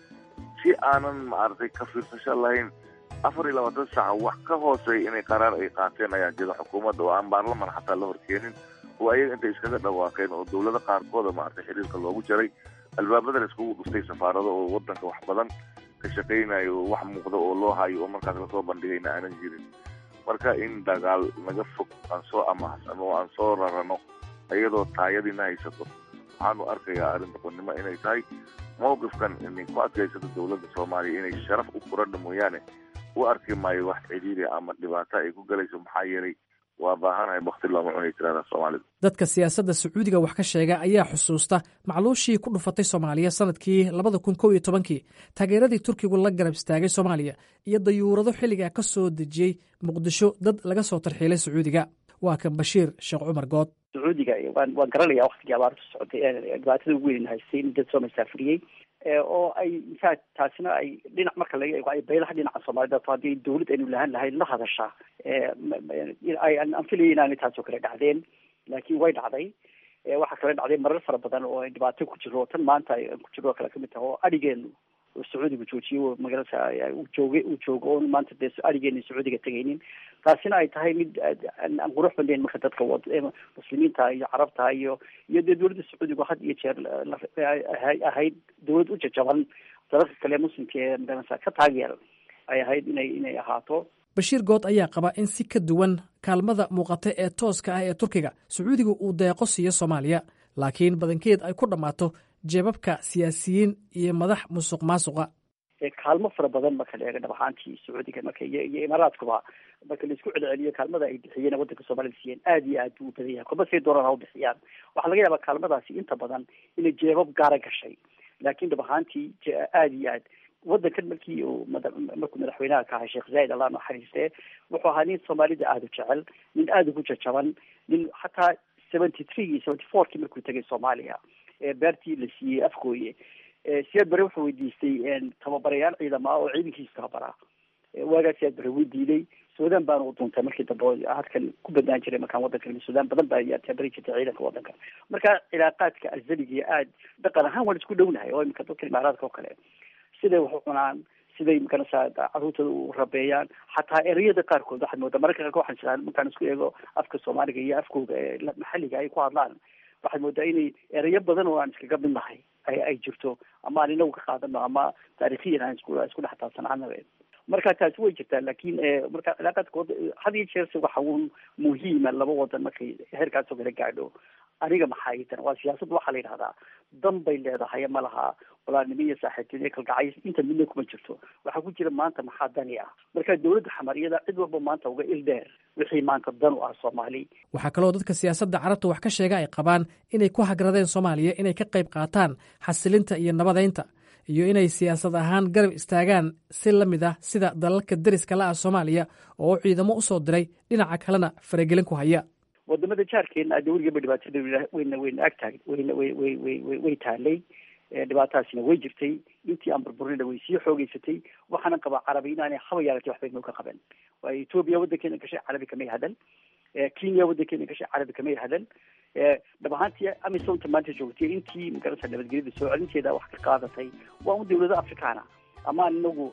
si aanan maaragtay ka fiirsasho lahayn afar iyo labaatan saaca wax ka hooseeya inay qaraar ay qaateen ayaa jira xukuumadda oo aan baarlaman xataa la horkeenin oo ayaga intay iskaga dhawaaqeen oo dowlado qaarkooda maaragtay xiriirka loogu jaray albaabada la iskugu dhuftay safaarado oo wadanka wax badan ka shaqaynayo oo wax muuqda oo loo hayo oo markaas lasoo bandhigayna aanan jirin marka in dagaal naga fog aan soo amahsano oo aan soo rarano iyadoo taayadiina haysato waxaanu arkayaa arrin doqonnimo inay tahay mawqifkan inay ku adkaysato dowladda soomaaliya inay sharaf u furadha mooyaane u arki maayo wax cidhiiri ama dhibaato ay ku galayso maxaa yeelay waa baahanahay bakti looma cunay tirada soomaalida dadka siyaasadda sacuudiga wax ka sheega ayaa xusuusta macluushii ku dhufatay soomaaliya sanadkii labada kun kow iyo tobankii taageeradii turkigu la garab istaagay soomaaliya iyo dayuurado xilligaa ka soo dejiyey muqdisho dad laga soo tarxiilay sacuudiga waa kan bashiir sheekh cumar good sacuudiga waan waan garanaya waktigii abaartu socotay dhibaatada ugu weyn haystay in dad soo masaafiriyey oo ay intaa taasina ay dhinac marka laga eego ay baylaha dhinaca soomaalida to haddii dawlad aynu lahaan lahayn la hadashaa aan filaya inaanay taasoo kale dhacdeen laakiin way dhacday waxaa kale dhacday marar fara badan oo ay dhibaato ku jiro tan maanta ku jiro kale kamid taha oo adhigeenu sacuudiga joojiyo magaalada uu joogay uu joogo oon maanta dee adhigeena sacuudiga tegaynin taasina ay tahay mid aan qurux badnayn marka dadka muslimiinta iyo carabta iyo iyo dee dawladda sacuudiga had iyo jeer ahayd dawlad u jajaban dalalka kale muslimka ee magarasa ka taageer ay ahayd inay inay ahaato bashiir good ayaa qaba in si ka duwan kaalmada muuqata ee tooska ah ee turkiga sacuudiga uu deeqo siiyo soomaaliya laakiin badankeed ay ku dhammaato jeebabka siyaasiyiin iyo madax musuq maasuqa kaalmo fara badan marka la eega dhab ahaantii sacuudiga marka iyo iyo imaaraadkuba marka laisku celceliyo kaalmada ay bixiyeen waddanka soomaalida siiyeen aad iyo aad buu u badan yahay kuma say doonaan ha u bixiyaan waxaa laga yaabaa kaalmadaasi inta badan inay jeebab gaara gashay laakiin dhab ahaantii aad iyo aad waddankan markii uu markuu madaxweynaha ka ahay sheekh zaid allah naxariiste wuxuu ahaa nin soomaalida aada u jecel nin aada ugu jajaban nin xataa seventy three seventy fourkii markuu tegay soomaaliya beertii la siiyey afgooye siyaad bare wuxuu weydiistay tababarayaal ciidama oo ciidankiisa tababaraa waagaa siyaad bare wuu diiday suudaan baana u duuntay markii dambe hadkan ku badnaan jiray markaan waddanka suudaan badan baa yaa tabari jirtay ciidanka waddanka marka cilaaqaadka azaliga aad dhaqan ahaan waan isku dhownahay oo imika dadka imaaraadka oo kale siday wax u cunaan siday makanasa caruurtooda u rabeeyaan xataa ereyada qaarkood waxaad moodaa mararka qaarkood waxaan jiraa markaan isku eego afka soomaaliga iyo afkooda ee maxalliga ay ku hadlaan waxaad moodaa inay ereyo badan oo aan iskaga mid nahay ay ay jirto ama aan inagu ka qaadano ama taariikhiyan aan isku isku dhex taabsanaana marka taasi way jirtaa laakiin marka cilaaqaadkooda had iyo jeerse waxa uun muhiima laba wadan markay heerkaasoo kala gaadho aniga maxaa itan waa siyaasadda waxaa la yidhahdaa dan bay leedahay ma laha walaalnimo iyo saaxiibtinimo kalgacay inta midna kuma jirto waxaa ku jira maanta maxaa dani ah marka dawladda xamariyada cid walba maanta uga il dheer wixii maanta dan u ah soomaali waxaa kaloo dadka siyaasadda carabta wax ka sheega ay qabaan inay ku hagradeen soomaaliya inay ka qayb qaataan xasilinta iyo nabadeynta iyo inay siyaasad ahaan garab istaagaan si la mid ah sida dalalka deriska la ah soomaaliya oo ciidamo usoo diray dhinaca kalena faragelin ku haya wadamada jaarkeena ada weligeeba dhibaatada wayna wayna ag taag wayna way way way way way taalay dhibaatadaasina way jirtay intii aan burburina way sii xoogeysatay waxaana qabaa carabi inaanay haba yaalatay waxbay noo ka qaban waayo etoobiya waddankeena gashay carabi kamay hadal kenya waddankeena gashay carabi kamay hadal dhab ahaantii amisonta maanta joogtay intii magarasa nabadgelyada soo celinteeda wax ka qaadatay waa un dawlada afrikaana ama inagu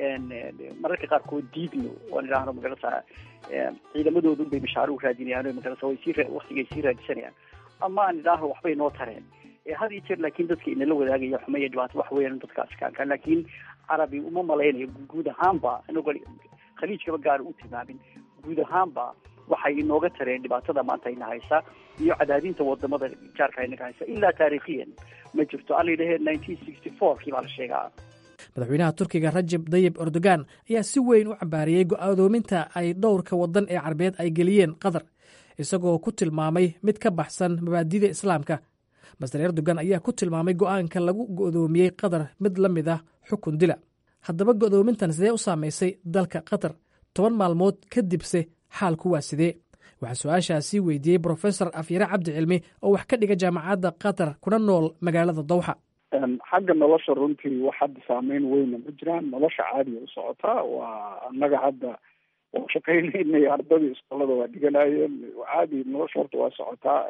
mararka qaarkood diidno oan idhaahno magarasa ciidamadooda unbay mashaaro u raadinayaan magarasa way sii waktigay sii raadisanayaan ama aan idhaahno waxbay noo tareen had iyo jeer laakiin dadka inala wadaagaya xuma iyo dhibaato wax weeyaan dadka afrikaanka laakiin carabi uma malaynayo guud ahaanba inagoo khaliijkaba gaar u tilmaamin guud ahaanba waxay inooga tareen dhibaatada maanta ina haysa iyo cadaadinta wadamada jaarka inaga haysa ilaa taariikhiyan ma jirto alla yidhahee nineteen sixty four kii baa la sheegaa madaxweynaha turkiga rajab dayib erdogan ayaa si weyn u cambaariyey go-aadoominta ay dhowrka waddan ee carbeed ay geliyeen qatar isagoo ku tilmaamay mid ka baxsan mabaadida islaamka master erdogan ayaa ku tilmaamay go-aanka lagu go'doomiyey qatar mid la mid ah xukun dila haddaba go'doomintan sidee u saamaysay dalka qatar toban maalmood kadibse xaalku waa sidee waxaa su-aashaasi weydiiyey brofesor afyare cabdi cilmi oo wax ka dhiga jaamacadda qatar kuna nool magaalada dawxa xagga nolosha runtii wax hadda saameyn weyna ma jiraan nolosha caadiya u socotaa waa annaga hadda waa shaqaynaynay ardadii iskoolada waa dhiganayeen caadi nolosha horta waa socotaa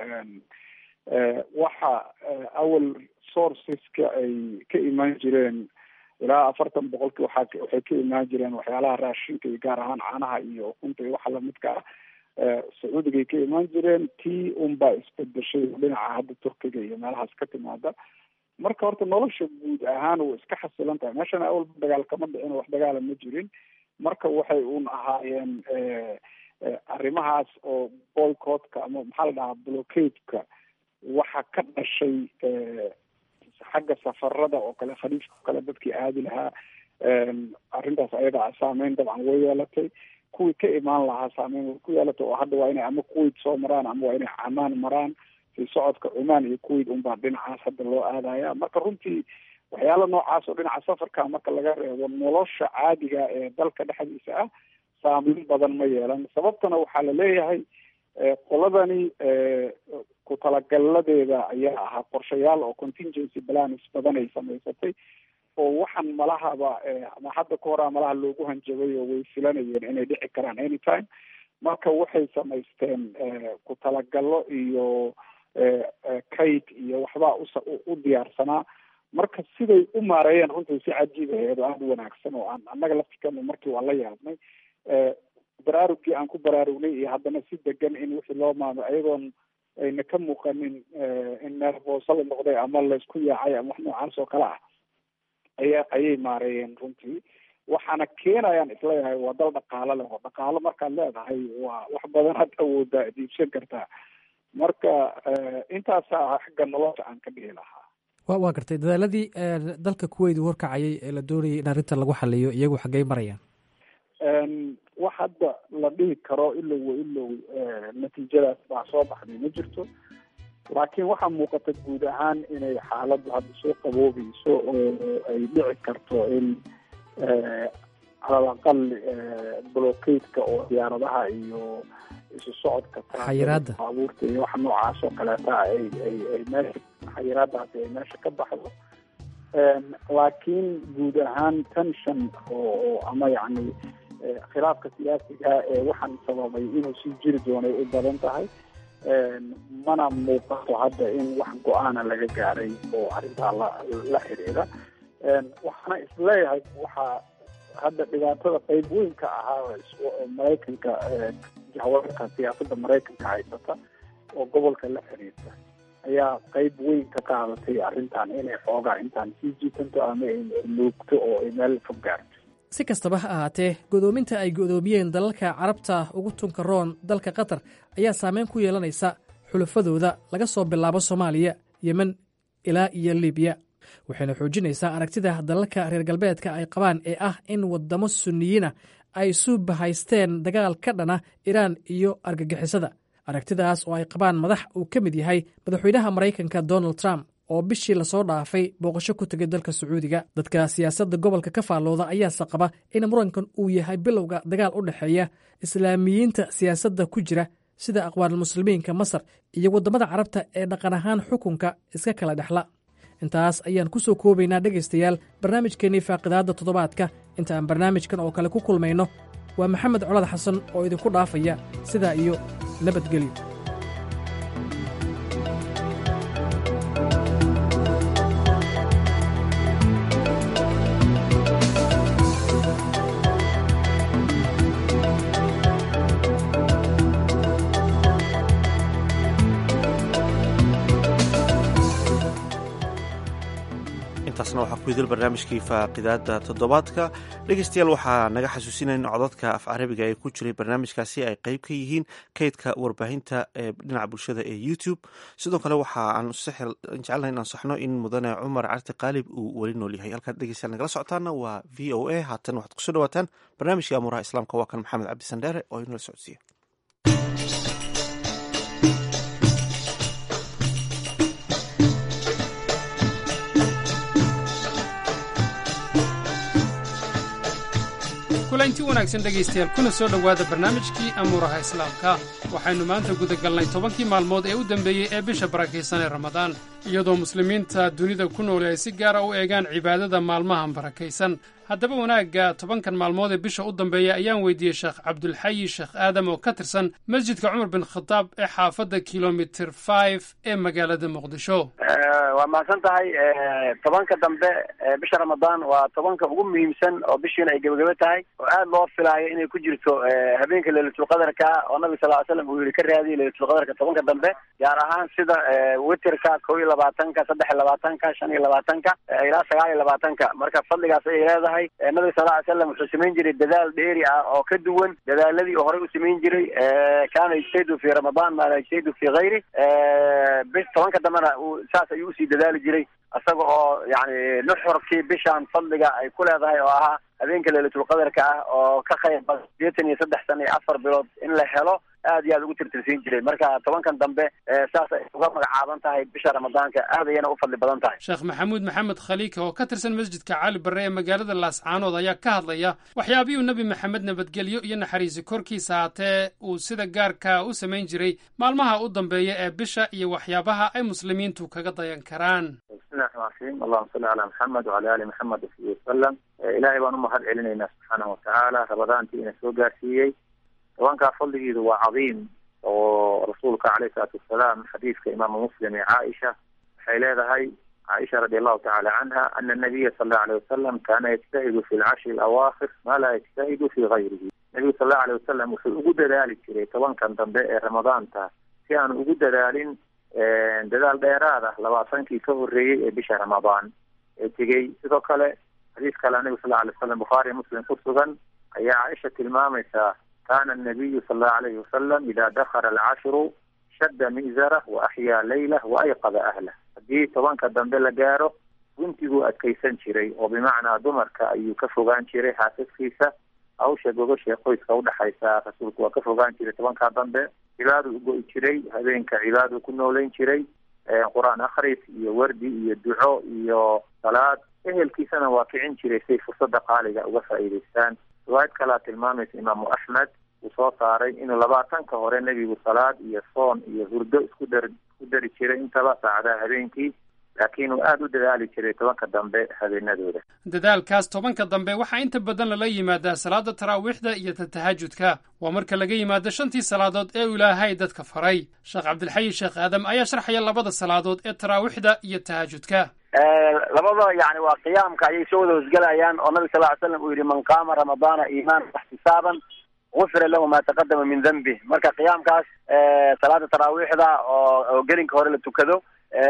waxa awal sourceska ay ka imaan jireen ilaa afartan boqolkii waxaa waxay ka imaan jireen waxyaalaha raashinka iyo gaar ahaan caanaha iyo ukunta iyo waxa lamidka ah sacuudigay ka imaan jireen tii unbaa isbedeshay dhinaca hadda turkiga iyo meelahaas ka timaada marka horta nolosha guud ahaan way iska xasilan tahay meeshana awalba dagaal kama dhicin wax dagaala ma jirin marka waxay un ahaayeen arrimahaas oo boycottka ama maxaa la dhahaa blockadeka waxa ka dhashay xagga safarada oo kale khaliifka oo kale dadkii aadi lahaa arrintaas ayada saameyn dabcan way yeelatay kuwii ka imaan lahaa saameyn way ku yeelatay oo hadda waa inay ama kuwait soo maraan ama waa inay camaan maraan si socodka cumaan iyo kuwait unbaa dhinacaas hadda loo aadaya marka runtii waxyaala noocaas oo dhinaca safarka marka laga reebo nolosha caadiga ee dalka dhexdiisa ah saameyn badan ma yeelan sababtana waxaa la leeyahay qoladani ku talagaladeeda ayaa ahaa qorshayaal oo contingency plans badan ay samaysatay oo waxaan malahaba ama hadda ka hora malaha loogu hanjabay oo way filanayeen inay dhici karaan anytime marka waxay samaysteen ku talagalo iyo kayd iyo waxbaa usa u diyaarsanaa marka siday u maareeyeen runtii si cajiib aheed oo aada u wanaagsan oo aan annaga laftikana markii waan la yaabnay baraarugkii aan ku baraarugnay iyo haddana si degan in wixii loo maamo ayadoon ayna ka muuqanin in neerboose la noqday ama laysku yaacay ama wax noocaas oo kale ah aya ayay maareeyeen runtii waxaana keenayaan isleeyahay waa dal dhaqaalo leh oo dhaqaalo markaad leedahay waa wax badan had awoodaa diibsan kartaa marka intaasaa xagga nolosha aan ka dhihi lahaa wa waa gartay dadaaladii dalka kuweyt uu horkacayay ee la doonayay in arrintan lagu xaliyo iyagu xaggey marayaan wax hadda la dhihi karo ilow wa ilow natiijadaas baa soo baxday ma jirto laakiin waxaa muuqata guud ahaan inay xaaladdu hadda soo qaboobayso oo ay dhici karto in calal aqal blockadeka oo diyaaradaha iyo isu socodka xayiraada baabuurta iyo wax noocaas oo kaleeta ay ay ay meesha xayiraadaasi ay meesha ka baxdo laakiin guud ahaan tension oo oo ama yacni khilaafka siyaasiga ee waxaan sababay inuu sii jiri doonay u badan tahay mana muuqato hadda in wax go-aana laga gaaray oo arrintaa la la xiriira waxaana isleeyahay waxaa hadda dhibaatada qeyb weyn ka ahaa maraykanka jahwaarka siyaasadda maraykanka haysata oo gobolka la xiriirta ayaa qeyb weyn ka qaadatay arrintan inay xoogaa intaan sii jiitanto ama nuugto oo ay meel fog gaarto si kastaba ha ahaatee godoominta ay godoomiyeen dalalka carabta ugu tunka roon dalka qatar ayaa saameyn ku yeelanaysa xulafadooda laga soo bilaabo soomaaliya yemen ilaa iyo libiya waxayna xoojinaysaa aragtida dalalka reer galbeedka ay qabaan ee ah in waddamo sunniyiina ay suuba haysteen dagaal ka dhana iraan iyo argagixisada aragtidaas oo ay qabaan madax uu ka mid yahay madaxweynaha maraykanka donald trump oo bishii lasoo dhaafay booqasho ku tegay dalka sacuudiga dadka siyaasadda gobolka ka faallooda ayaase qaba in murankan uu yahay bilowga dagaal u dhexeeya islaamiyiinta siyaasadda ku jira sida aqwaanulmuslimiinka masar iyo waddamada carabta ee dhaqan ahaan xukunka iska kala dhexla intaas ayaan ku soo koobaynaa dhegaystayaal barnaamijkeennii faaqidaadda toddobaadka inta aan barnaamijkan oo kale ku kulmayno waa maxamed colad xasan oo idinku dhaafaya sidaa iyo nabadgelyo intaasna waxaa ku idil barnaamijkii faaqidaada toddobaadka dhegeystayaal waxaa naga xasuusinaya in codadka af carabiga ee ku jiray barnaamijkaasi ay qeyb ka yihiin kaydka warbaahinta ee dhinaca bulshada ee youtube sidoo kale waxa aan jecelnahay in ansaxno in mudane cumar carti qaalib uu weli nool yahay halkaad dhegeystayaal nagala socotaana waa v o a haatan waxaad kusoo dhawaataan barnaamijka amuuraha islaamka waa kan maxamed cabdi sandheere oo inala socodsiiya kulanti wanaagsan dhegaystayaal kuna soo dhowaada barnaamijkii amuuraha islaamka waxaynu maanta gudagalnay tobankii maalmood ee u dambeeyey ee bisha barakaysan ee ramadaan iyadoo muslimiinta dunida ku nool ay si gaara u eegaan cibaadada maalmahan barakaysan haddaba wanaagga tobankan maalmood ee bisha u dambeeya ayaan weydiiyey sheekh cabdulxayi sheekh aadam oo ka tirsan masjidka cumar bin khadaab ee xaafadda kilomitir five ee magaalada muqdisho waa mahadsan tahay tobanka dambe bisha ramadaan waa tobanka ugu muhiimsan oo bishiina ay gebagebe tahay oo aad loo filaayo inay ku jirto habeenka leylatulqadarka oo nabiga sal ly slam uu yihi ka raadiya leylatulqadarka tobanka dambe gaar ahaan sida witerka kow iyo labaatanka saddex iyo labaatanka shan iyo labaatanka ilaa sagaal iyo labaatanka marka fadligaas ayay leedahay nabiga sal ly slam wuxuu samayn jiray dadaal dheeri ah oo ka duwan dadaaladii oo horey u samayn jiray kaana yajtahdu fi ramadaan maa la yajtahdu fi hayri bis tobanka dambena saas ayuu usii dadaali jiray isaga oo yani nuxurkii bishaan fadliga ay ku leedahay oo ahaa habeenka leylatulqadarka ah oo ka qayb badan sideetan iyo saddex sana iyo afar bilood in la helo aad iyo aad ugu tirtirsiin jiray marka tobankan dambe saas ay uga magacaaban tahay bisha ramadaanka aad ayana u fadli badan tahay sheekh maxamuud maxamed khaliika oo ka tirsan masjidka cali barre ee magaalada laascaanood ayaa ka hadlaya waxyaabihii nebi maxamed nabadgelyo iyo naxariisi korkiisa haatee uu sida gaarka u samayn jiray maalmaha u dambeeya ee bisha iyo waxyaabaha ay muslimiintu kaga dayan karaan bismillahi raxmaan raxiim allahuma salli calaa maxamed wacala ali maxamed wsabi wasalam ilaahay baan u mahad celinaynaa subxaanahu watacaala rabadaantii ina soo gaarsiiyey tobankaa fadligiidu waa cadiim oo rasuulka caleyhi salaatu wasalaam xadiidka imaamu muslim ee caaisha waxay leedahay caaisha radi allahu tacala canha ana nabiya sal allahu alayh wasalam kaana yajtahidu fi lcashri alawaakhir maa laa yajtahidu fi gayrihi nebigu sal allahu alayh wasalam wuxuu ugu dadaali jiray tobankan dambe ee ramadaanta si aanu ugu dadaalin dadaal dheeraad ah labaatankii ka horreeyey ee bisha ramadaan ee tegey sidoo kale xadiis kale nebigu sal alay wasalam bukhaariya muslim ku sugan ayaa caaisha tilmaamaysaa kana anabiyu sal allahu alayhi wasalam ida dakhala alcashru shadda mi'zarah wa axyaa leylah wa ayqada ahlah haddii tobanka dambe la gaaro guntiguu adkaysan jiray oo bimacnaa dumarka ayuu ka fogaan jiray xaasaskiisa hawsha gogosha qoyska udhexaysa rasuulku waa ka fogaan jiray tobankaa dambe cibaadu ugo-i jiray habeenka cibaadu ku nooleyn jiray qur-aan akhris iyo wardi iyo duco iyo salaad ehelkiisana waa kicin jiray siay fursada qaaliga uga faa'iidaystaan riwaayad kalea tilmaamaysa imaamu axmed uu soo saaray inuu labaatanka hore nebigu salaad iyo soon iyo hurdo isku dar isku dari jiray intaba saacadaha habeenkii laakiin uu aada u dadaali jiray tobanka dambe habeenadooda dadaalkaas tobanka dambe waxaa inta badan lala yimaadaa salaada taraawiixda iyo tatahajudka waa marka laga yimaado shantii salaadood ee uu ilaahay dadka faray sheekh cabdilxayi sheekh aadam ayaa sharxaya labada salaadood ee taraawiixda iyo tahajudka labada yani waa qiyaamka ayay soo wada hosgelayaan oo nabi sal ly slam uu yihi man qaama ramadaana iimaanan waxtisaaban gufira lahu ma taqadama min dambih marka qiyaamkaas salaada taraawiixda oo oo gelinka hore la tukado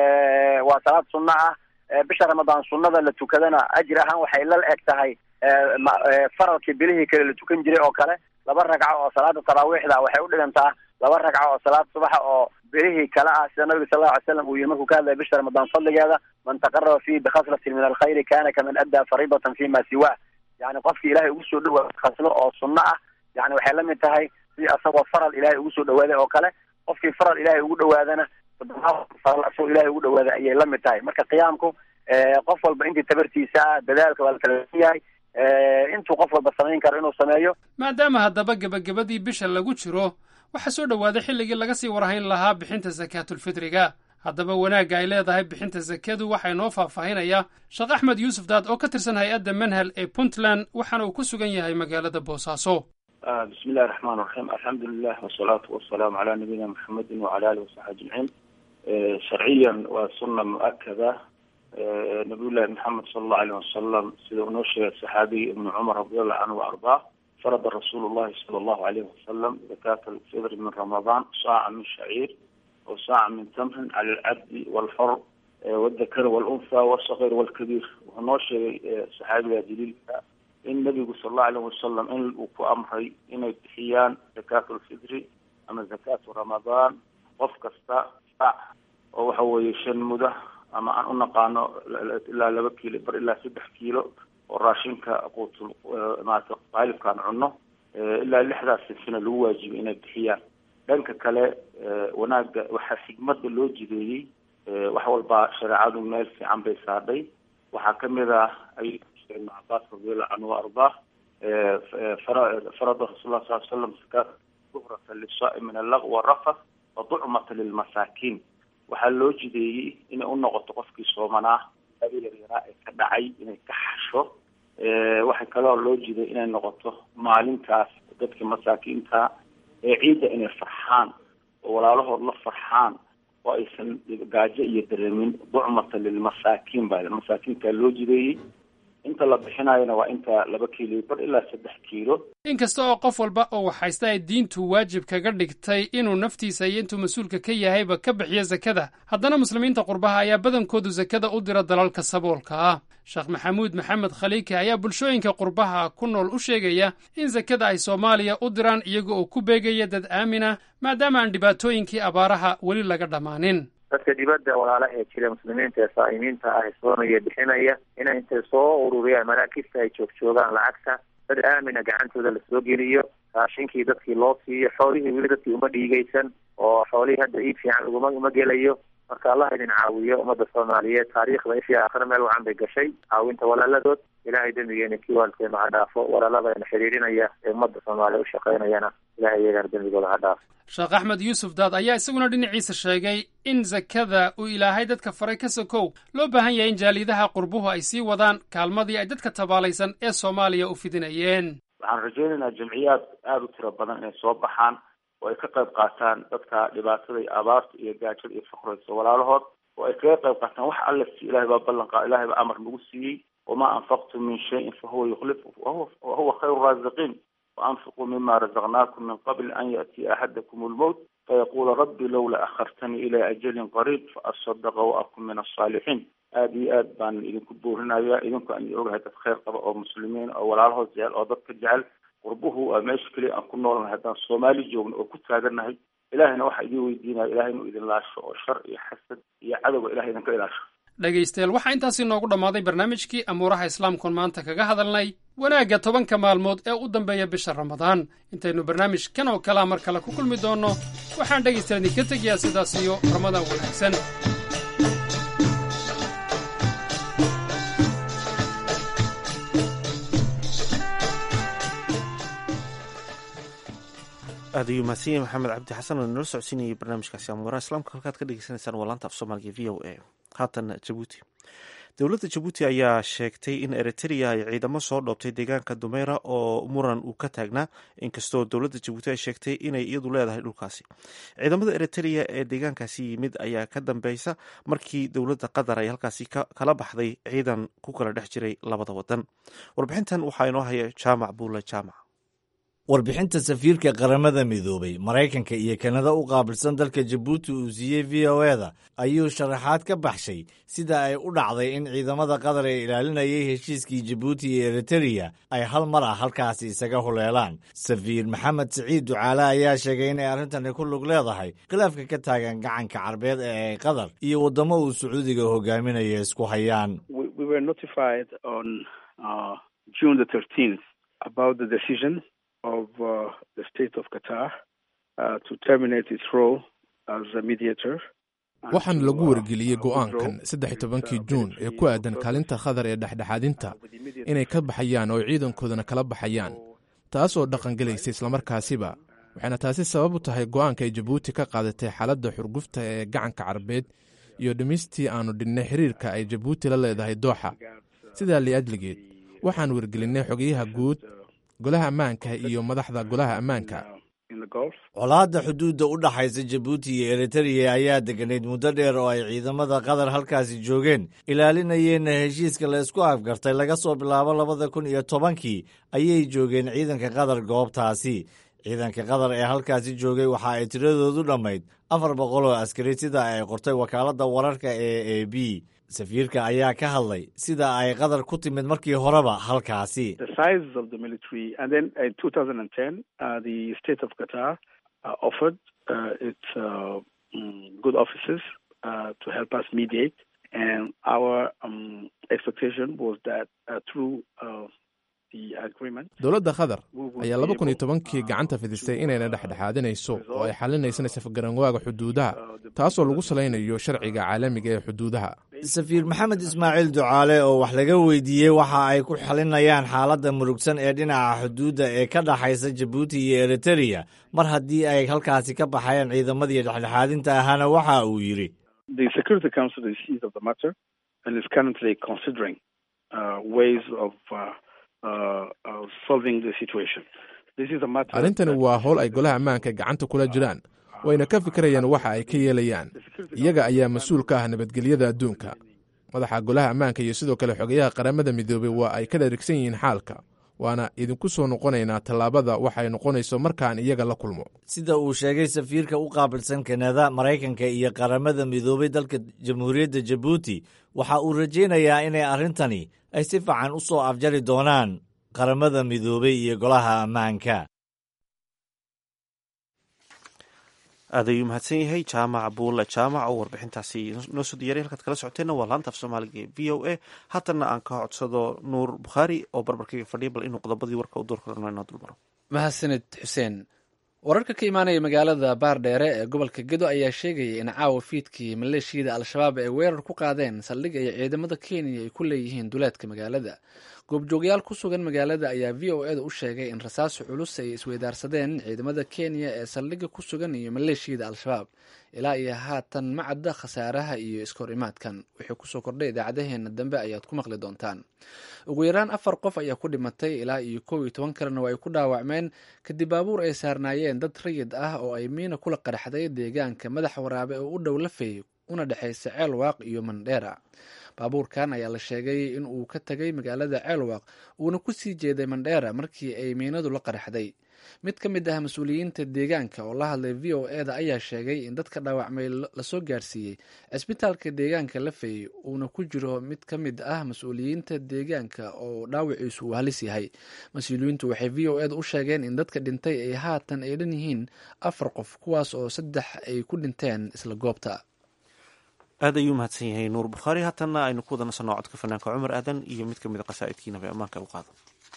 waa salaad sunno ah bisha ramadaan sunnada la tukadana ajir ahaan waxay la eg tahay faralkii bilihii kale la tukan jiray oo kale laba ragco oo salaada taraawiixda waxay udhigantaa laba ragco oo salaad subaxa oo bilihii kale ah sida nabiga sal lla ly slam uu yihi markuu ka hadlaya bisha ramadaan fadligeeda man taqaraba fihi bikhaslatin min alkhayri kana kaman addaa fariidatan fi ma siwa yani qofkii ilahay ugu soo dhawaada khaslo oo sunno ah yani waxay la mid tahay si asagoo faral ilahay ugu soo dhawaaday oo kale qofkii faral ilahay ugu dhawaadana faral asagoo ilahay ugu dhawaaday ayay la mid tahay marka qiyaamku qof walba intii tabartiisa ah dadaalka waa la kala yahay intuu qof walba samayn karo inuu sameeyo maadaama haddaba gebagabadii bisha lagu jiro waxaa soo dhowaaday xilligii laga sii warhayn lahaa bixinta sakaatulfitriga haddaba wanaagga ay leedahay bixinta sakadu waxaa inoo faahfaahinayaa sheekh axmed yuusuf daad oo ka tirsan hay-adda manhal ee puntland waxaana uu ku sugan yahay magaalada boosaaso bismi illahi raxmaan raxiim alxamdulilah wasalaatu wasalaamu calaa nabiyina maxamedin wacala alihi wasaxbi ajmaciin sharciyan waa sunna mu-akada nabiyullahi maxamed sala allahu alayh wasalam sida uu noo sheegay saxaabiga ibnu cumar radiallahu canhu wa ardaa farada rasuulu llahi sala allahu alayhi wasalam zakaata alfidri min ramadaan saaca min shaciir o saaca min tamrin cala alcabdi walxor waldakar walunha walsakir walkabiir wuxuu noo sheegay saxaabiga jaliilka in nabigu sal allahu alayh wasalam in uu ku amray inay bixiyaan zakaatu alfidri ama zakaatu ramadaan qof kasta saac oo waxa weeye shan muda ama aan u naqaano ilaa laba kiilo bar ilaa saddex kiilo oo raashinka quutul maarata qaalibkaan cunno ilaa lixdaas sinsina lagu waajibay inay bixiyaan dhanka kale wanaagga waxaa xigmada loo jideeyey wax walbaa shareecadu meel fiican bay saadhay waxaa kamid ah ay ibn cabaas radiallahu canhu wa ardaa farada rasul lah sal slam zakaat duhrata lisaai min allaq warafas wa ducmata lilmasaakiin waxaa loo jideeyey inay u noqoto qofkii soomanaa yaraa ee ka dhacay inay ka xasho waxay kaloo loo jiday inay noqoto maalintaas dadka masaakiinta ee ciidda inay farxaan oo walaalahood la farxaan oo aysan gaajo iyo dareemin ducmata lilmasaakiin baa masaakiintaa loo jideeyey inta la bixinayona waa inta laba kiilo bar ilaa saddex kiilo inkasta oo qof walba oo waxhaysta ay diintu waajib kaga dhigtay inuu naftiisa iyo intuu mas-uulka ka yahayba ka bixiyo sakada haddana muslimiinta qurbaha ayaa badankoodu sakada u dira dalalka saboolka ah sheekh maxamuud maxamed khaliike ayaa bulshooyinka qurbaha ku nool u sheegaya in sakada ay soomaaliya u diraan iyaga oo ku beegaya dad aamina maadaama aan dhibaatooyinkii abaaraha weli laga dhammaanin dadka dibadda walaalaha ee jira muslimiinta ee saa'imiinta ah soonaya bixinaya inay intay soo ururiyaan maraakibta ay joogjoogaan lacagta dad aamina gacantooda lasoo geliyo raashinkii dadkii loo siiyo xoolihii weli dadkii uma dhiigaysan oo xoolihii hadda iib fiican uguma uma gelayo marka allah idin caawiyo ummadda soomaaliyeed taariikhda ishii aakhire meel wacan bay gashay caawinta walaaladood ilahay dembigeena kii waalkeena ha dhaafo walaaladayna xiriirinaya ee ummadda soomaaliya u shaqaynayana ilahay iyagana dembigooda ha dhaafo sheekh axmed yuusuf daad ayaa isaguna dhinaciisa sheegay in sakada uu ilaahay dadka faray ka sokow loo baahan yahay in jaaliyadaha qurbuhu ay sii wadaan kaalmadii ay dadka tabaalaysan ee soomaaliya u fidinayeen waxaan rajaynaynaa jamciyaad aada u tiro badan inay soo baxaan oo ay ka qayb qaataan dadka dhibaatada iyo abaarta iyo gaajada iyo faqraysa walaalahood oo ay kaga qayb qaataan wax alla siiy ilahay baa ballan qa ilahay baa amar nagu siiyey wamaa anfaqtum min shayin fahuwa yukhlif wahuwa khayru raasiqiin وأنفقوا مما رزقناكم من قبل أن يأتي أحدكم الموت فيقول ربي لولا أخرتني إلى أجل قريب فأصدق وأكون من الصالحين aad iyo aad baan idinku buurinaya idinku aan ogahay dad khayr qaba oo muslimiin oo walaalahood jecel oo dadka jecel qurbuhu waa meesha keliya aan ku noolnahay haddaan soomaali joogno oo ku taagannahay ilahayna waxaa idin weydiinaya ilahay inuu idin laasho oo shar iyo xasad iyo cadowga ilahay idinka ilaasho dhegaystayaal waxaa intaasi noogu dhammaaday barnaamijkii amuuraha islaamkuon maanta kaga hadalnay wanaagga tobanka maalmood ee u dambeeya bisha ramadaan intaynu barnaamijkan oo kalea mar kale ku kulmi doonno waxaan dhegaystayaal idinka tegayaa sidaas iyo ramadaan wanaagsan aad ayuu mahadsan yahay maxamed cabdi xasan oo inoola socodsiinayay barnaamijkaasi amuuraha islaamka halkaad ka dhegeysaneysaan waa laanta af soomaaliga v o a haatan jabuuti dowladda jabuuti ayaa sheegtay in eritrea ay ciidamo soo dhoobtay deegaanka dumeera oo muran uu ka taagnaa inkastoo dowladda jabuuti ay sheegtay inay iyadu leedahay dhulkaasi ciidamada eritrea ee deegaankaasi yimid ayaa ka dambeysa markii dowladda qatar ay halkaasi kala baxday ciidan ku kala dhex jiray labada wadan warbixintan waxaa inoo haya jaamac buule jaamac warbixinta safiirka qaramada midoobay maraykanka iyo kanada u qaabilsan dalka jabuuti uu siiyey v o eda ayuu sharaxaad ka baxshay sida ay u dhacday in ciidamada qatar ee ilaalinayay heshiiskii jabuuti iyo eritereya ay hal mar ah halkaasi isaga huleelaan safiir maxamed siciid ducaale ayaa sheegay inay arrintani ku lug leedahay khilaafka ka taagan gacanka carbeed ee ay qatar iyo waddamo uu sacuudiga hogaaminaya isku hayaan of uh, the state of Qatar uh, to terminate its role as a mediator. waxaan lagu wargeliyey go'aankan saddex iyo tobankii juun ee ku aadan kaalinta khadar ee dhexdhexaadinta inay ka baxayaan oo ciidankoodana kala baxayaan taas oo dhaqangelaysa islamarkaasiba waxayna taasi sabab u tahay go'aanka ay jabuuti ka qaadatay xaaladda xurgufta ee gacanka carbeed iyo dhimistii aannu dhinnay xiriirka ay jabuuti la leedahay dooxa sidaa liajligeed waxaan wargelinnay xogayaha guud golaha ammaanka iyo madaxda golaha ammaanka colaadda xuduudda u dhaxaysa jabuuti iyo eritereya ayaa deganayd muddo dheer oo ay ciidamada qatar halkaasi joogeen ilaalinayeenna heshiiska la isku afgartay laga soo bilaabo labada kun iyo tobankii ayay joogeen ciidanka qatar goobtaasi ciidanka qatar ee halkaasi joogay waxa ay tiradoodu dhammayd afar boqol oo askari sida ay qortay wakaaladda wararka ee a b safiirka ayaa ka hadlay sida ay qatar ku timid markii horeba halkaasi dowladda qatar ayaa laba kun iyo tobankii gacanta fidisay inayna dhexdhexaadinayso oo ay xalinaysana safgaranwaaga xuduudaha taasoo lagu salaynayo sharciga caalamiga ee xuduudaha safiir maxamed ismaaciil ducaale oo wax laga weydiiyey waxa ay ku xalinayaan xaaladda murugsan ee dhinaca xuduudda ee ka dhaxaysa jabuuti iyo eritereya mar haddii ay halkaasi ka baxayaan ciidamadii dhexdhexaadinta ahaana waxa uu yidhi arrintani waa howl ay golaha ammaanka gacanta kula jiraan wayna ka fikirayaan waxa ay ka yeelayaan iyaga ayaa mas-uul ka ah nabadgelyada adduunka madaxa golaha ammaanka iyo sidoo kale xogayaha qaramada midoobey waa ay ka dharigsan yihiin xaalka waana idinku soo noqonaynaa tallaabada waxay noqonayso markaan iyaga la kulmo sida uu sheegay safiirka u qaabilsan kanada maraykanka iyo qaramada midoobay dalka jamhuuriyadda jabuuti waxa uu rajaynayaa inay arrintani ay si fiican u soo afjari doonaan qaramada midoobay iyo golaha ammaanka aad ayuu mahadsan yahay jaamac buulle jaamac oo warbixintaasi noo soo diyaray halkaad kala socoteenna waa laanta af soomaaliga ee v o a haatanna aan ka codsado nuur bukhaari oo barbarkayga fadhiya bal inuu qodobadii warka u door korano inoo dulmaro mahadsanid xuseen wararka ka imaanaya magaalada baardheere ee gobolka gedo ayaa sheegaya in caawa fiidkii maleeshiyada al-shabaab ay weerar ku qaadeen saldhig ay ciidamada kenya ay ku leeyihiin duleedka magaalada goobjoogyaal ku sugan magaalada ayaa v o eda u sheegay in rasaaso culus ay isweydaarsadeen ciidamada kenya ee saldhigga ku sugan iyo maleeshiyada al-shabaab ilaa iyo haatan ma cadda khasaaraha iyo iskahor imaadkan wixii kusoo kordhay idaacadaheena dambe ayaad ku maqli doontaan ugu yaraan afar qof ayaa ku dhimatay ilaa iyo kow iyo toban kalena waa ay ku dhaawacmeen kadib baabuur ay saarnaayeen dad rayid ah oo ay miina kula qarxday deegaanka madaxa waraabe oo u dhow lafey una dhexaysa ceelwaaq iyo mandheera baabuurkan ayaa la sheegay in uu ka tegay magaalada ceelwaaq uuna ku sii jeeday mandheera markii ay miinadu la qarxday mid ka mid ah mas-uuliyiinta deegaanka oo la hadlay v o eda ayaa sheegay in dadka dhaawacmay lasoo gaarsiiyey cisbitaalka deegaanka lafey uuna ku jiro mid ka mid ah mas-uuliyiinta deegaanka oo dhaawiciisu uu halis yahay mas-uuliyiintu waxay v o eda u sheegeen in dadka dhintay ay haatan ay dhan yihiin afar qof kuwaas oo saddex ay ku dhinteen isla goobta aad ayuu mahadsan yahay nuur bukhaari haatanna aynu ku wada nasanno codka fanaanka cumar aadan iyo mid ka mid a qasaa'idkiinaba ammaanka u qaado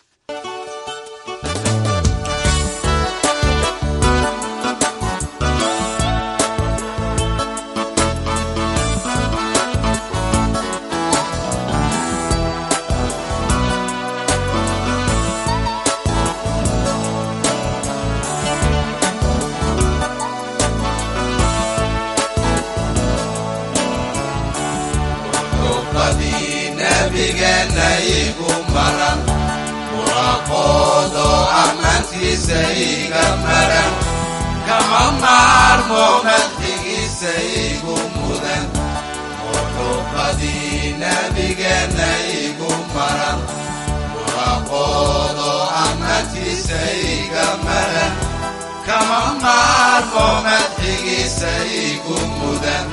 kama maarmo madxigiisa igu mudan muxuubadii nabigeenna igu maran muraqoodo ammaantiisa iga maran kama maarmo madxigiisa igu mudan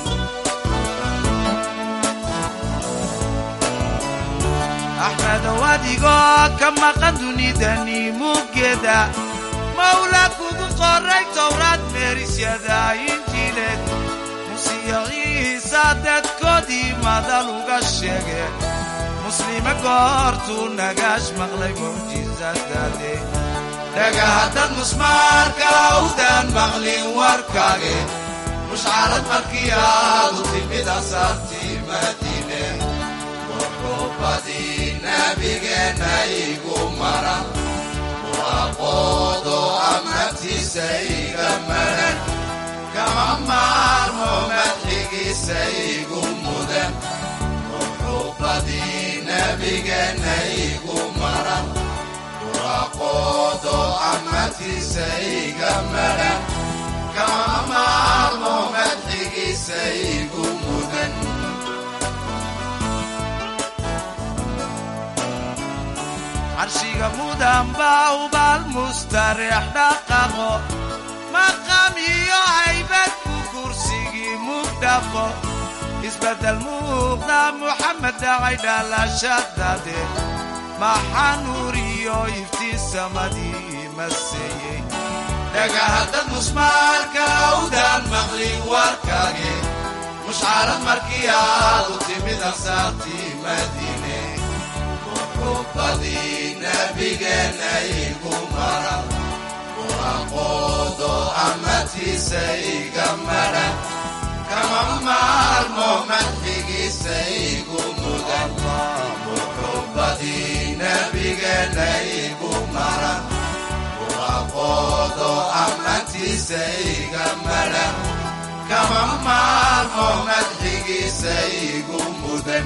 axmedow adigoo ka maqan dunidani muggeeda mawla kugu qoray towraad meerisyada injiileed musiyaciisa dadkoodii madal uga sheege muslime goortuu nagaash maqlay mucjisadade dhagahaddad musmaarka awdaan maqlin warkaage mushcarad markii aadu timid asaartii madiine muxuubadii nabigeenna igu maran waaqoodo ammaantiisa iga maran kama maarmo madxigiisa igu mudan muxuubadii nabigeenna igu maran waaqoodo ammaantiisa iga maran kama maarmo madxigiisa igu mudan carshiga mudan baa ubaal mustareex dhaqaqo maqam iyo haybad ku kursigii mugdhaqo isbeddel muuqda muxamed dhacay dhalashadade maxaa nuur iyo iftiin samadii maseeyey dhagahaddad musmaalka awdaan maqlin warkaage mushcarad markii aadu timid ansaartii madiine muxuubadii nabigeenna igu maran muraqoodo ammaantiisa iga maran kama maarmo madxigiisa igu mudan muxuubadii nabigeenna igu maran muraqoodo ammaantiisa iga maran kama maarmo madxigiisa igu mudan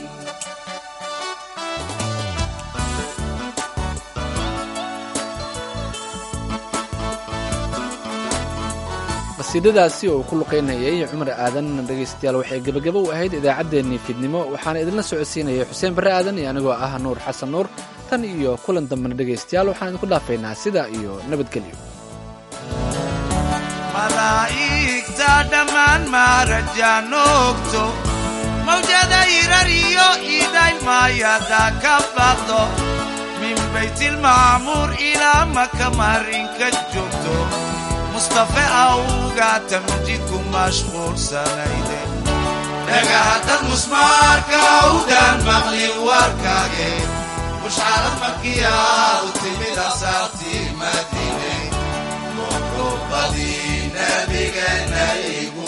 qasiidadaasi oo ku luqaynayay cumar aadan dhegaystayaal waxay gebagabo u ahayd idaacaddeenii fiidnimo waxaana idinla socodsiinaya xuseen barre aadan iyo anigoo ah nuur xasan nuur tan iyo kulan dambena dhegaystayaal waxaan idinku dhaafaynaa sidaa iyo nabadgelyo malaa'igta dhammaan maarajaanoogto mawjada irar iyo idaylmaayada ka baqdo min baytilmacmuur ilaa maka marinka joogto mustafe awga tamjidku mashquulsanayde dhagahaddad musmaarka awdaan maqlin warkaage mushcarad markiyaa u timid asaartii madiine muxubadii nabigeena igu